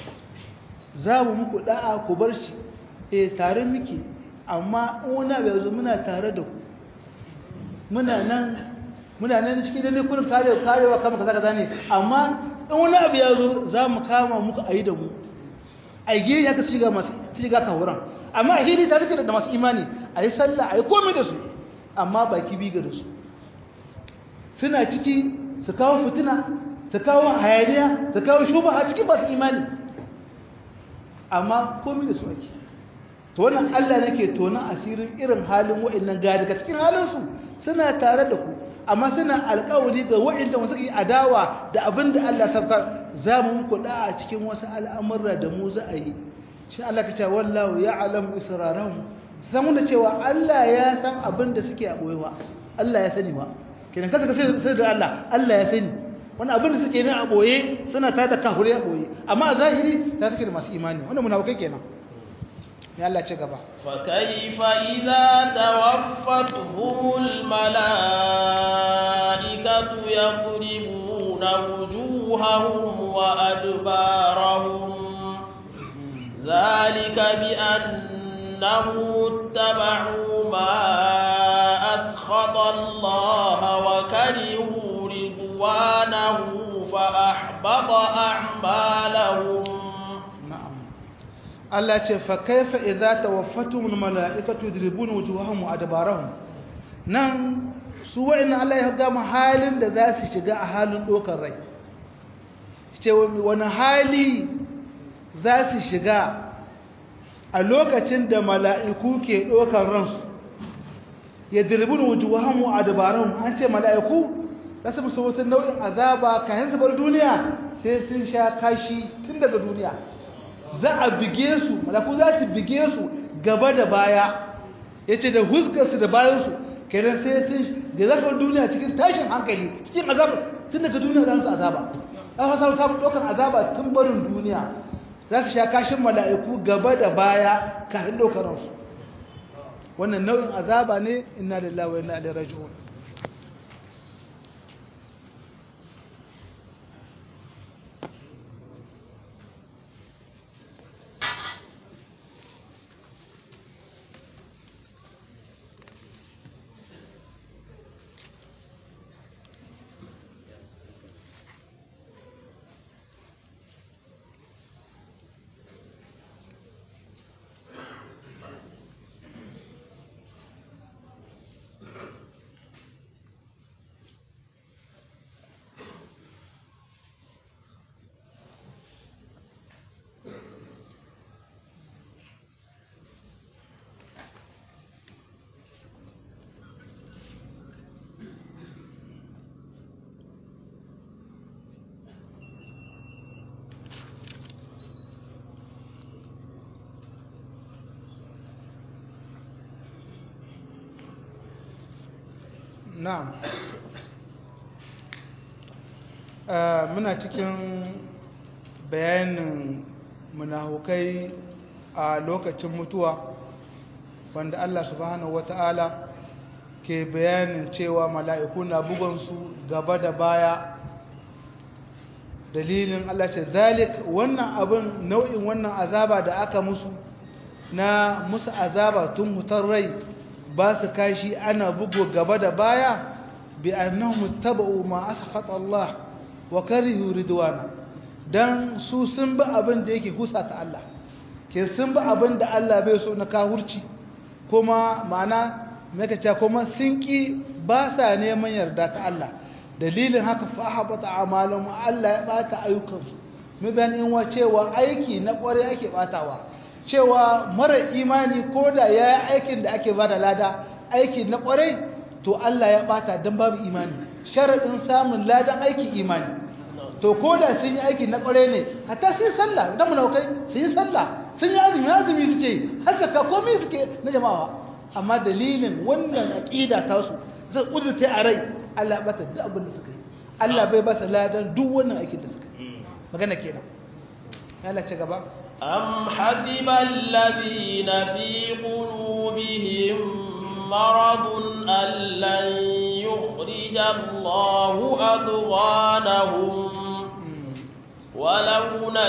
Speaker 2: za mu muku da'a ku bar shi eh tare muke amma in wani abu yanzu muna tare da ku muna nan muna nan cikin dai kullum karewa karewa kama kaza kaza ne amma in wani abu ya zo za mu kama muku a yi da mu a yi ya ka shiga masu shiga kahuran amma a hili ta suke da masu imani a yi sallah a yi komai da su amma baki biga da su suna ciki su kawo fitina su kawo hayaniya su kawo shuba a cikin masu imani amma komai da su ake to wannan Allah nake tonan asirin irin halin wa'annan ga daga cikin halinsu suna tare da ku amma suna alƙawari ga wa'anda wasu yi adawa da abin da Allah sabka za mu muku da a cikin wasu al'amurra da mu za a yi shi Allah ka ce wallahu ya'lamu israrahum san da cewa Allah ya san abin da suke a boyewa Allah ya sani ma kenan kaza ka sai da Allah Allah ya sani wannan abin da suke ne a boye suna tada kafure a boye amma a zahiri ta suke da masu imani wannan munafikai kenan ya Allah ce gaba
Speaker 1: فكيف إذا توفتهم الملائكة يضربون وجوههم وأدبارهم ذلك بأنهم اتبعوا ما أسخط الله وكرهوا رضوانه فأحبط أعمالهم
Speaker 2: Allah ce fa kaifa idza tawaffatumul malaikatu yadribuna wujuhahum wa adbarahum nan su wa'inna Allah ya gama halin da za su shiga a halin dokar rai ce wani hali za su shiga a lokacin da mala'iku ke dokar ransu yadribuna wujuhahum wa adbarahum an ce mala'iku za su musu wata nau'in azaba kayan zubar duniya sai sun sha kashi tun daga duniya za a bige su malaku za su bige su gaba da baya ya ce da huskarsu da bayansu kenan sai sun da zafin duniya cikin tashin hankali cikin azaba tun daga duniya za su azaba za su samu samun ɗaukar azaba tun barin duniya za su sha kashin mala'iku gaba da baya kafin ɗaukararsu wannan nau'in azaba ne ina da lawa ina da raji'un na'am muna cikin bayanin munahukai a lokacin mutuwa wanda Allah subhanahu wata'ala ke bayanin cewa mala'iku na bugonsu gaba da baya dalilin Allah ce zalik wannan abin nau'in wannan azaba da aka musu na musu azaba tun mutar rai ba su kashi ana bugu gaba da baya bi annahum tabau ma asfata Allah wa karihu ridwana dan su sun bi abin da yake husa ta Allah ke sun bi abin da Allah bai so na kahurci kuma ma'ana maka ce kuma sun ki ba sa neman yarda ta Allah dalilin haka fa habata amalan Allah ya bata ayyukansu mu bayan in wa cewa aiki na kware ake batawa cewa mara imani ko da ya yi aikin da ake ba da lada aiki na kwarai to Allah ya bata don babu imani sharaɗin samun ladan aiki imani to ko da sun yi aiki na kwarai ne hatta sun yi sallah don munaukai sun yi sallah sun yi azumi azumi suke haka ka komai suke na jama'a amma dalilin wannan aƙida ta su zai ƙudurta a rai Allah ya bata duk abin da suka yi Allah bai ba su ladan duk wannan aikin da suka yi magana kenan Allah ce gaba
Speaker 1: أم حسب الذين في قلوبهم مرض أن لن يخرج الله أضغانهم ولو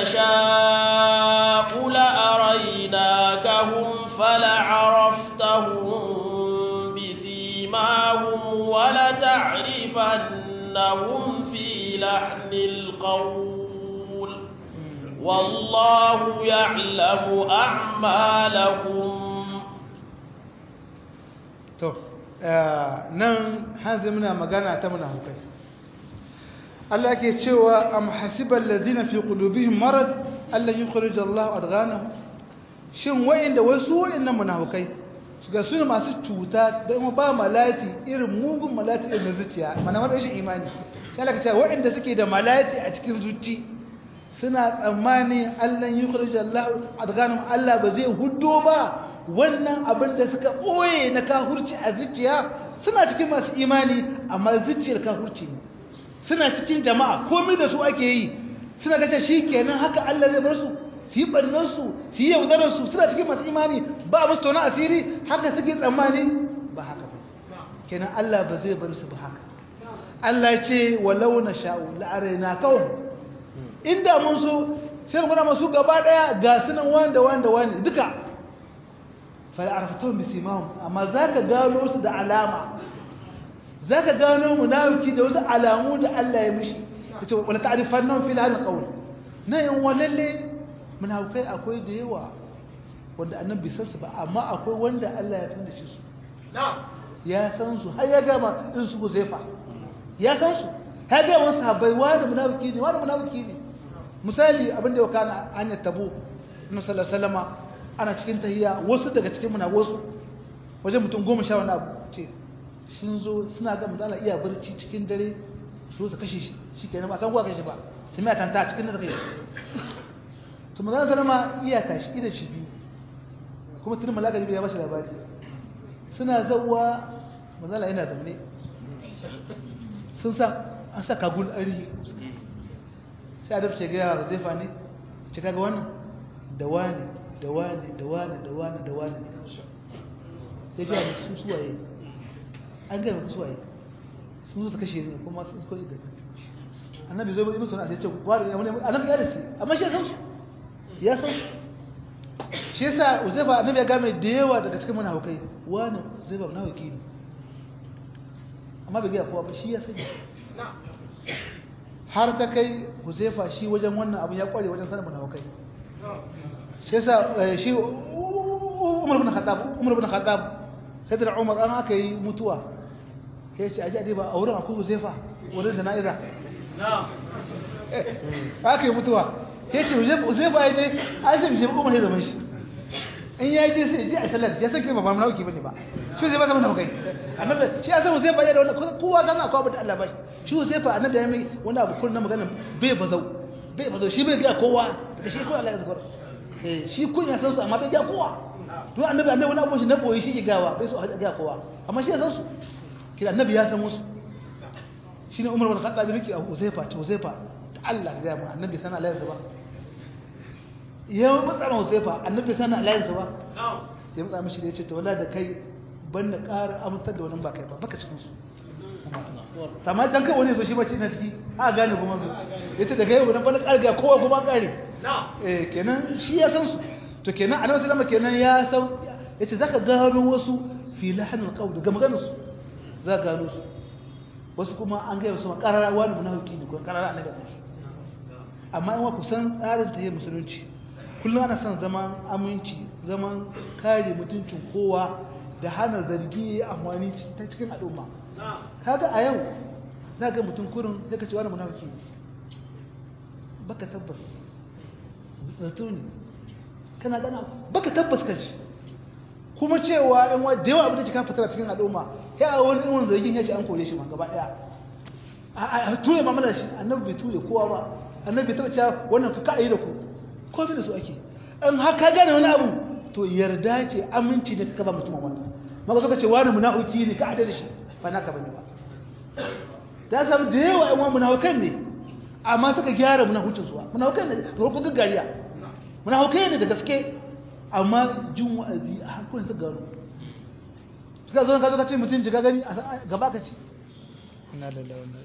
Speaker 1: نشاء لأريناكهم فلعرفتهم بسيماهم ولتعرفنهم لتعرفنهم في لحن القول والله يعلم أعمالكم
Speaker 2: to nan hanzu muna magana ta muna hukai Allah ke cewa am hasibal ladina fi qulubihim marad allan yukhrij Allah adghanahum shin wa'inda wasu wa'innan munafikai ga su ne masu cuta da kuma ba malati irin mugun malati irin zuciya mana wanda rashin imani sai Allah ka ce wa'inda suke da malati a cikin zuci suna tsammani allan yukhrij Allah adghanahum Allah ba zai huddo ba wannan abin da suka ɓoye na kahurci a zuciya suna cikin masu imani amma zuciyar kahurci ne suna cikin jama'a komai da su ake yi suna gace shi kenan haka Allah zai bar su su yi ɓarnarsu su yi yaudararsu suna cikin masu imani ba musu tona asiri haka suke tsammani ba haka ba kenan Allah ba zai bar su ba haka Allah ce walau na sha'u la'araina kawai inda mun so sai mu gura masu gaba daya ga sunan wanda wanda wanda duka fal'arfatun bisimahum amma za ka gano su da alama za ka gano munafiki da wasu alamu da Allah ya mishi ya ce wala ta'arifan nan fil hannun ƙaun na yin walalle munafikai akwai da yawa wanda annan bai san su ba amma akwai wanda Allah ya san da shi su ya san su har ya gama in su zefa ya san su ya gama wasu habai wani munafiki ne wani munafiki ne misali abin da ya kana hanyar tabo na sallallahu alaihi wasallama ana cikin tahiya wasu daga cikin muna wasu wajen mutum goma sha wani abu ce sun zo suna ga mutum iya barci cikin dare su su kashe shi shi kenan ba san kuwa kashe ba su mai tanta cikin da suka yi to mazan sanar ma iya tashi ida shi biyu kuma tunin malaka jibi ya bashi labari suna zauwa mazala yana zaune sun sa an sa kagul arihi sai adab ce gaya wa zai fani ce kaga wannan da wani da wani da wani da wani da wani sai gaya musu su suwaye an gaya musu suwaye sun zo su kashe ne kuma sun koyi da annabi zai musu na sai ce wani ya wani annabi ya dace amma shi ya san su ya san shi yasa uzaifa annabi ya game da yawa daga cikin munafikai wani uzaifa munafiki ne amma bai gaya kowa ba shi ya sani har ta kai uzaifa shi wajen wannan abin ya kware wajen sanin munafikai shi yasa shi Umar bin Khattab Umar bin Khattab sai da Umar an aka yi mutuwa sai ce aje dai ba a wurin akwai Uzaifa wurin da na'iza na'am aka yi mutuwa sai ce Uzaifa ya je an ce Uzaifa Umar ya zama shi in ya je sai je a sallar ya san kai ba ba munafiki bane ba shi zai ba zama munafiki annabi shi ya san Uzaifa ya da wannan kowa ga na akwai da Allah ba shi Uzaifa annabi ya mai wani abu kullun magana bai bazau bai bazau shi bai ga kowa da shi ko Allah ya zakar shi kun ya san su amma bai ga kowa to annabi annabi wani abu shi na boye shi gawa bai so a ga kowa amma shi ya san su kira annabi ya san musu shine Umar bin Khattab bin Riki Uzaifa to Uzaifa ta Allah ya mu annabi sana Allah ya ba ya mutsa ma Uzaifa annabi sana Allah ya ba ya mutsa mishi da yace to wallahi da kai ban da ƙara amintar da wannan ba kai ba baka cikin su amma dan kai wani so shi bace na ciki a gane kuma su yace da kai wannan ban ƙara ga kowa kuma ƙare eh kenan shi ya san su to kenan annabi sallama kenan ya san yace zaka gano wasu fi lahanul qawl daga maganar su za ka gano su wasu kuma an gaya su karara wani munafiki ne ko karara annabi ya san amma in wa ku san tsarin ta musulunci kullum ana son zaman aminci zaman kare mutuncin kowa da hana zargi amfani ta cikin al'umma kaga a yau za ga mutum kurin sai ka ce wani munafiki ne baka tabbas zato ne kana gana baka tabbas kan shi kuma cewa in wa da yawa abin da ka fitar cikin al'umma ya a wani irin zargin ya ce an kore shi ma gaba daya a ture mamala shi annabi bai ture kowa ba annabi bai taɓa cewa wannan ka kaɗa yi da ku ko da su ake in haka gane wani abu to yarda ce aminci ne ka ba mutum wannan maka suka ce wani munafiki ne ka adada shi ba naka bane ba ta samu da yawa yan wani munafikan ne amma suka gyara munafucin suwa munafikan ne da farko gaggariya munafikai ne da gaske amma jin wa'azi a hankulin su gano suka zo ka zo ka ce mutum jiga gani a gaba ka ci ina da lawan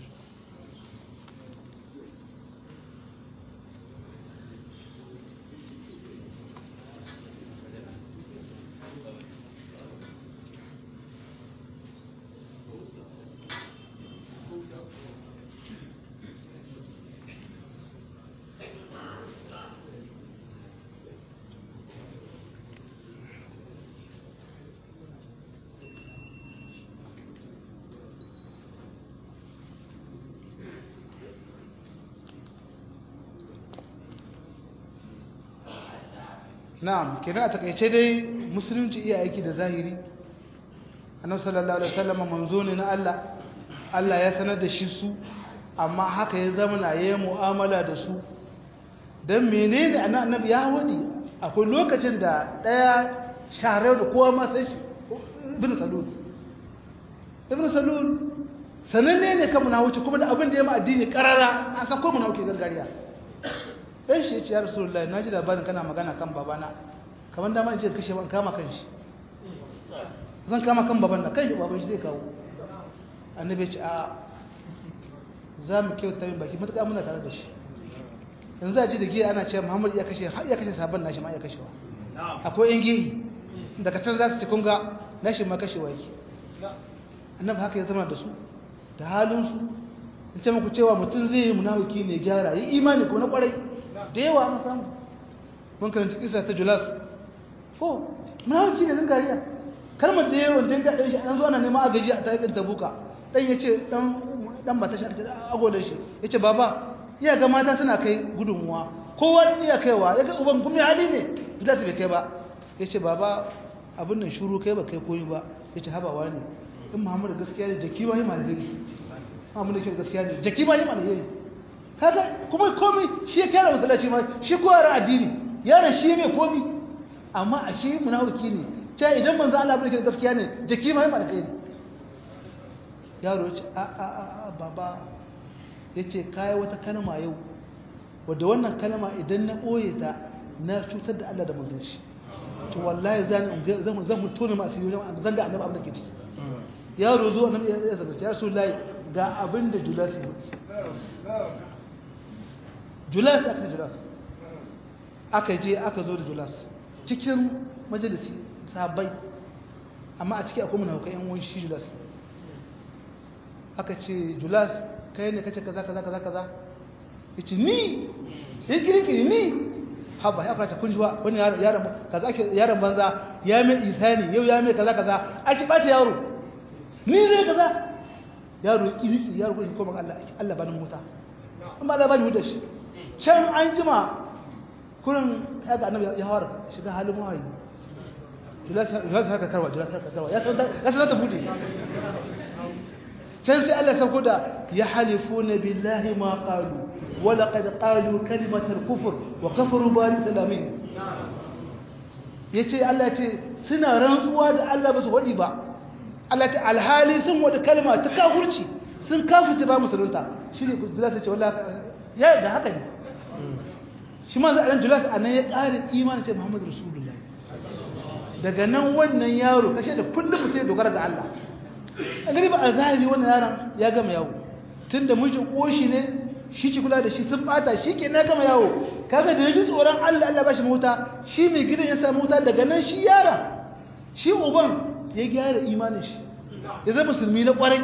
Speaker 2: na'am kenan a takaice dai musulunci iya aiki da zahiri annabi sallallahu alaihi wasallam manzo ne na Allah Allah ya sanar da shi su amma haka ya zama na yayin mu'amala da su dan menene annabi ya wadi akwai lokacin da daya share da kowa ma sai shi ibn salul ibn salul sananne ne kan munawuci kuma da abin da ya ma addini karara an san ko munawuci gangariya dan shi ya ce ya rasulullahi naji labarin kana magana kan babana kamar dama in ce kashe ban kama kan shi zan kama kan baban na kai baban shi zai kawo annabi ya ce a za mu kyauta min baki matuƙa muna tare da shi yanzu a ji da giya ana cewa muhammad ya kashe har ya kashe sabon nashi ma ya kashewa akwai yan gihi daga can za su ce kun ga nashi ma kashewa yake annabi haka ya zama da su da halinsu in ce muku cewa mutum zai yi munafiki ne gyara yi imani ko na kwarai da yawa an samu mun karanta kisa ta julas ko munafiki ne nan gariya kalmar da yawan dinga ɗan shi an zo ana neman agaji a taƙin tabuka ɗan ya ce ɗan mata shi a agodar shi ya ce baba iya ga mata suna kai gudunmuwa kowa iya kaiwa ya ga uban kuma hali ne julas bai kai ba ya ce baba abin nan shuru kai ba kai koyi ba ya ce habawa ne in muhammadu gaskiya ne jaki ma yi malari muhammadu kyau gaskiya ne jaki ma yi malari kaga kuma komai shi ya kyara masallaci ma shi ko yaran addini yaran shi mai komi amma a shi munafiki ne ta idan manzo Allah bai gaskiya ne jaki ma yi malari yaro ya ce a a a baba ya ce kai wata kalma yau wadda wannan kalma idan na ɓoye ta na cutar da Allah da manzon shi to wallahi zan zan zan mutune masu yi zan ga annabi abin da ke ciki yaro zo nan ya zaba ya rasu layi ga abin da julas ya yi julas aka ce julas aka je aka zo da julas cikin majalisi sabai amma a ciki akwai munaukai yan wani shi julas aka ce julas kai ne kace kaza kaza kaza kaza yace ni yake yake ni haba ya fata kun jiwa wani yaron kaza ake yaron banza ya mai isani yau ya mai kaza kaza ake bata yaro ni zai kaza yaro kiriki yaro gurin kuma Allah Allah bani mota amma Allah bani mota shi can an jima kurin ya ga annabi ya hawar shiga halin wahayi julas haka karwa julas haka karwa ya san ya san ta bude can sai Allah sauko da ya halifuna billahi ma qalu wa laqad qalu kalimatal kufr wa kafaru bari salamin yace Allah ce suna rantsuwa da Allah ba su wadi ba Allah ta alhali sun wada kalma ta kafurci sun kafirta ba musulunta shi ne Julas ya ce wallahi ya da haka ne shi ma zan Julas anan ya ƙara imani ce Muhammadu Rasulullah daga nan wannan yaro kashe da kullum sai dogara ga Allah a gari ba a zahiri wannan yaron ya gama yawo tunda mijin koshi ne shi ci kula da shi sun bata shi ke na gama yawo kaga da yaji tsoron Allah Allah ba shi mota shi mai gidan ya samu mota daga nan shi yara shi uban ya gyara imanin shi ya zama musulmi na kwarai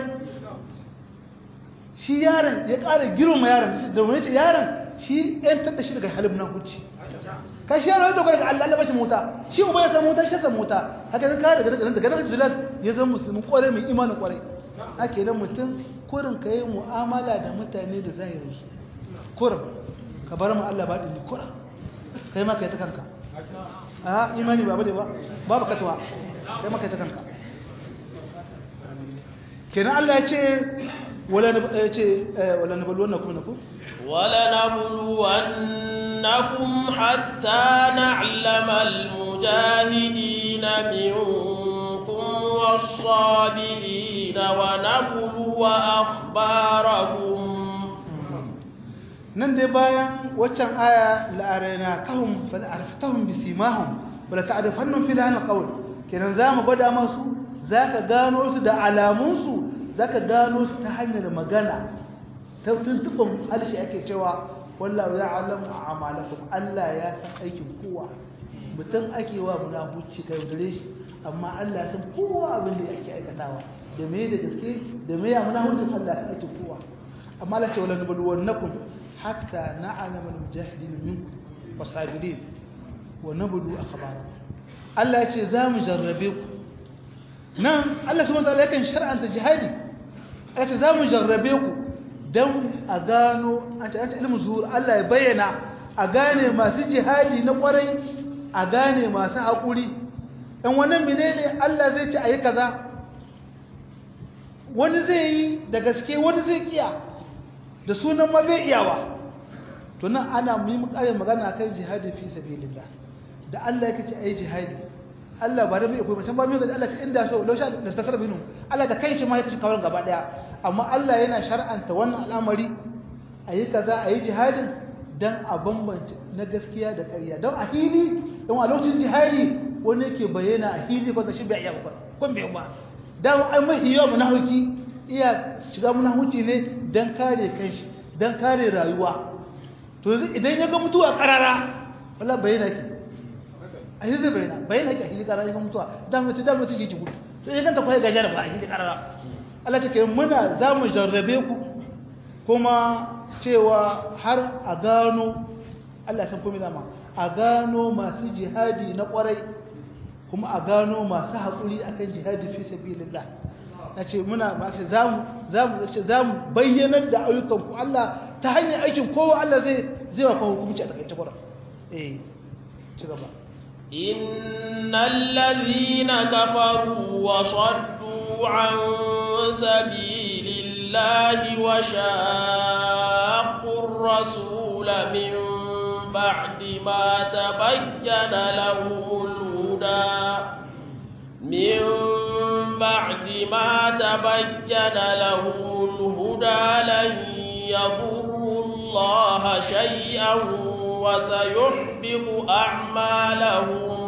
Speaker 2: shi yaron ya ƙara girma yaron da wani ce yaron shi ɗan tatta shi daga halin na hucci ka shi yaron ya dogara ga Allah Allah bashi mota shi uba ya samu mota shi samu mota haka nan kare daga daga daga jilat ya zama musulmi kwarai mai imanin kwarai haka nan mutum kurin ka yi mu'amala da mutane da zahirinsu kurin ka bar mu Allah ba ɗin kurin kai ma ka yi ta kanka a imani ba ba ba babu katuwa kai maka ta kanka kenan Allah ya ce wala ya ce wala nabluwannakum nakum
Speaker 1: wala nabluwannakum hatta na'lama almujahidina minkum was-sabirin wa nabluwa akhbarakum
Speaker 2: nan dai bayan waccan aya la'arina kahum fal arftahum bisimahum wala ta'rifannahum fi lahan qawl kenan za mu gwada masu za ka gano su da alamunsu za ka gano su ta hanyar magana ta tuntuɓin harshe ake cewa wallahu ya alamu a amalakun Allah ya san aikin kowa mutum ake wa munafuci ka yaudare shi amma Allah san kowa abin da ake aikatawa da me da gaske da me ya munafucin Allah san aikin kowa amma Allah ce wala nabluwannakum hatta na'lamu al-mujahidin minkum was-sabirin wa nablu akhbarakum Allah ya ce za mu jarrabe ku nan Allah subhanahu wataala yakan shar'anta jihadi ya ce za mu jarrabe ku don a gano an ce an ce ilmu zuhur Allah ya bayyana a gane masu jihadi na kwarai a gane masu haƙuri ɗan wannan menene Allah zai ce a yi kaza wani zai yi da gaske wani zai kiya da sunan ma bai iyawa to nan ana mu yi ƙarin magana kan jihadi fi sabilillah da Allah yake ce ayi jihadi Allah ba da bai koyi mutum ba mai ga Allah ta inda so lausha da tasar binu Allah da kai shi ma ya tashi kawar gaba daya amma Allah yana shar'anta wannan al'amari ayi kaza ayi jihadin dan a bambance na gaskiya da ƙarya don a hili don a lokacin jihadi wani yake bayyana a hili ko shi bai iya ba kun bai ba dan ai mahi yawa munafiki iya shiga munafici ne dan kare kanshi dan kare rayuwa to idan ya ga mutuwa karara wallahi bayyana ki a hili zai bayyana bayyana ki a hili karara ya ga mutuwa dan mutu dan mutu yake gudu to ya ganta kai gajar ba a hili karara Allah take muna za mu jarrabe ku kuma cewa har a gano Allah san komai dama a gano masu jihadi na kwarai kuma a gano masu haƙuri akan jihadi fi sabilillah nace muna ba ce zamu zamu ce zamu bayyanar da ayyukan ku Allah ta hanyar aikin kowa Allah zai zai wa hukunci a takaice kwara eh ci gaba
Speaker 1: innal ladhina kafaru wa saddu an sabilillahi wa shaqqu ar-rasul min ba'di ma tabayyana lahumul huda min ba'di ma tabayyana lahumul huda lan yadurru Allah shay'an wa sayuhbitu a'malahum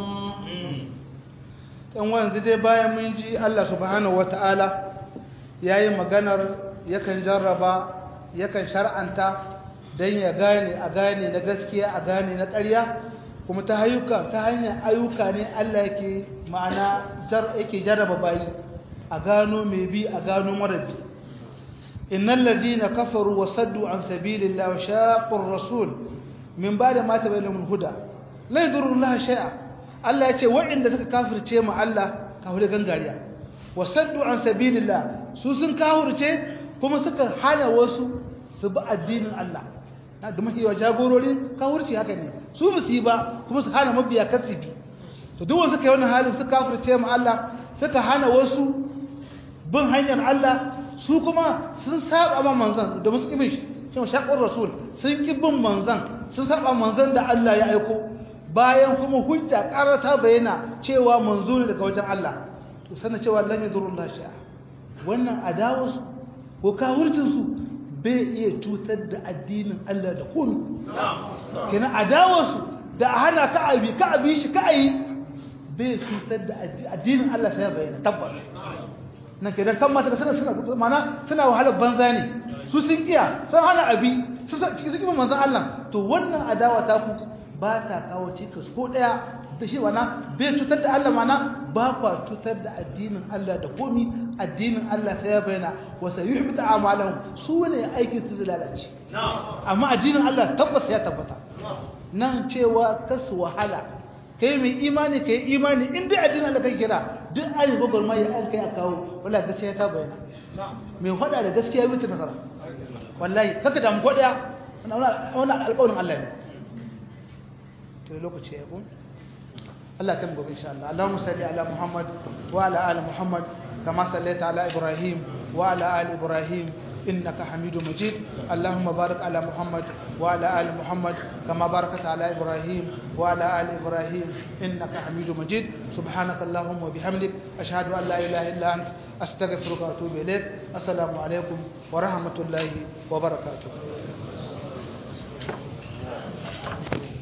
Speaker 2: dan wanzu dai bayan mun ji Allah subhanahu wataala yayi maganar yakan jarraba yakan shar'anta dan ya gane a gane na gaskiya a gane na ƙarya kuma ta hayuka ta hanyar ayyuka ne Allah yake ma'ana yake jarraba bayi a gano mai bi a gano mara bi innal ladhina kafaru wa saddu an sabilillahi wa shaqqu ar-rasul min ba'da ma tabayyana al-huda la yadurru Allah shay'a Allah yace waɗanda suka kafirce mu Allah kafire gangariya wa saddu an sabilillah su sun kafirce kuma suka hana wasu su bi addinin Allah da mahiyawa jagororin kafirci haka ne su ba su yi ba kuma su hana mabiya kasibi to duk wanda suka yi wannan halin suka kafirce mu Allah suka hana wasu bin hanyar Allah su kuma sun saba ma manzon da musu kibin shi cewa shaqur rasul sun ki bin manzon sun saba manzon da Allah ya aiko bayan kuma hujja ƙara ta bayyana cewa manzo ne daga wajen Allah to sanin cewa lam yadurullah sha'a wannan adawarsu ko kafircin su bai iya cutar da addinin Allah da komai kenan adawarsu da a hana ka abi ka abi shi ka ayi bai cutar da addinin Allah sai bayyana tabbas nan kenan kan mata suna suna mana suna wahalar banza ne su sun kiya sun hana abi sun cikin cikin manzon Allah to wannan adawa ta ku ba ta kawo cikas ko daya da shi wana bai cutar da Allah mana ba kwa cutar da addinin Allah da komi addinin Allah sai ya bayyana wa sayuhbita a'malahum su ne aikin su lalace amma addinin Allah tabbas ya tabbata nan cewa kasu wahala kai mai imani kai imani in dai addinin Allah kai kira duk an yi gogor mai an kai a kawo wala gaskiya ta bayyana mai faɗa da gaskiya bai ta nasara wallahi kaka damu ko daya wannan alƙawarin Allah ne to lokaci ya kun Allah kan gobe insha Allah Allahumma salli ala Muhammad wa ala ali Muhammad kama sallaita ala Ibrahim wa ala ali Ibrahim إنك حميد مجيد اللهم بارك على محمد وعلى آل محمد كما باركت على إبراهيم وعلى آل إبراهيم إنك حميد مجيد سبحانك اللهم وبحمدك أشهد أن لا إله إلا أنت أستغفرك وأتوب إليك السلام عليكم ورحمة الله وبركاته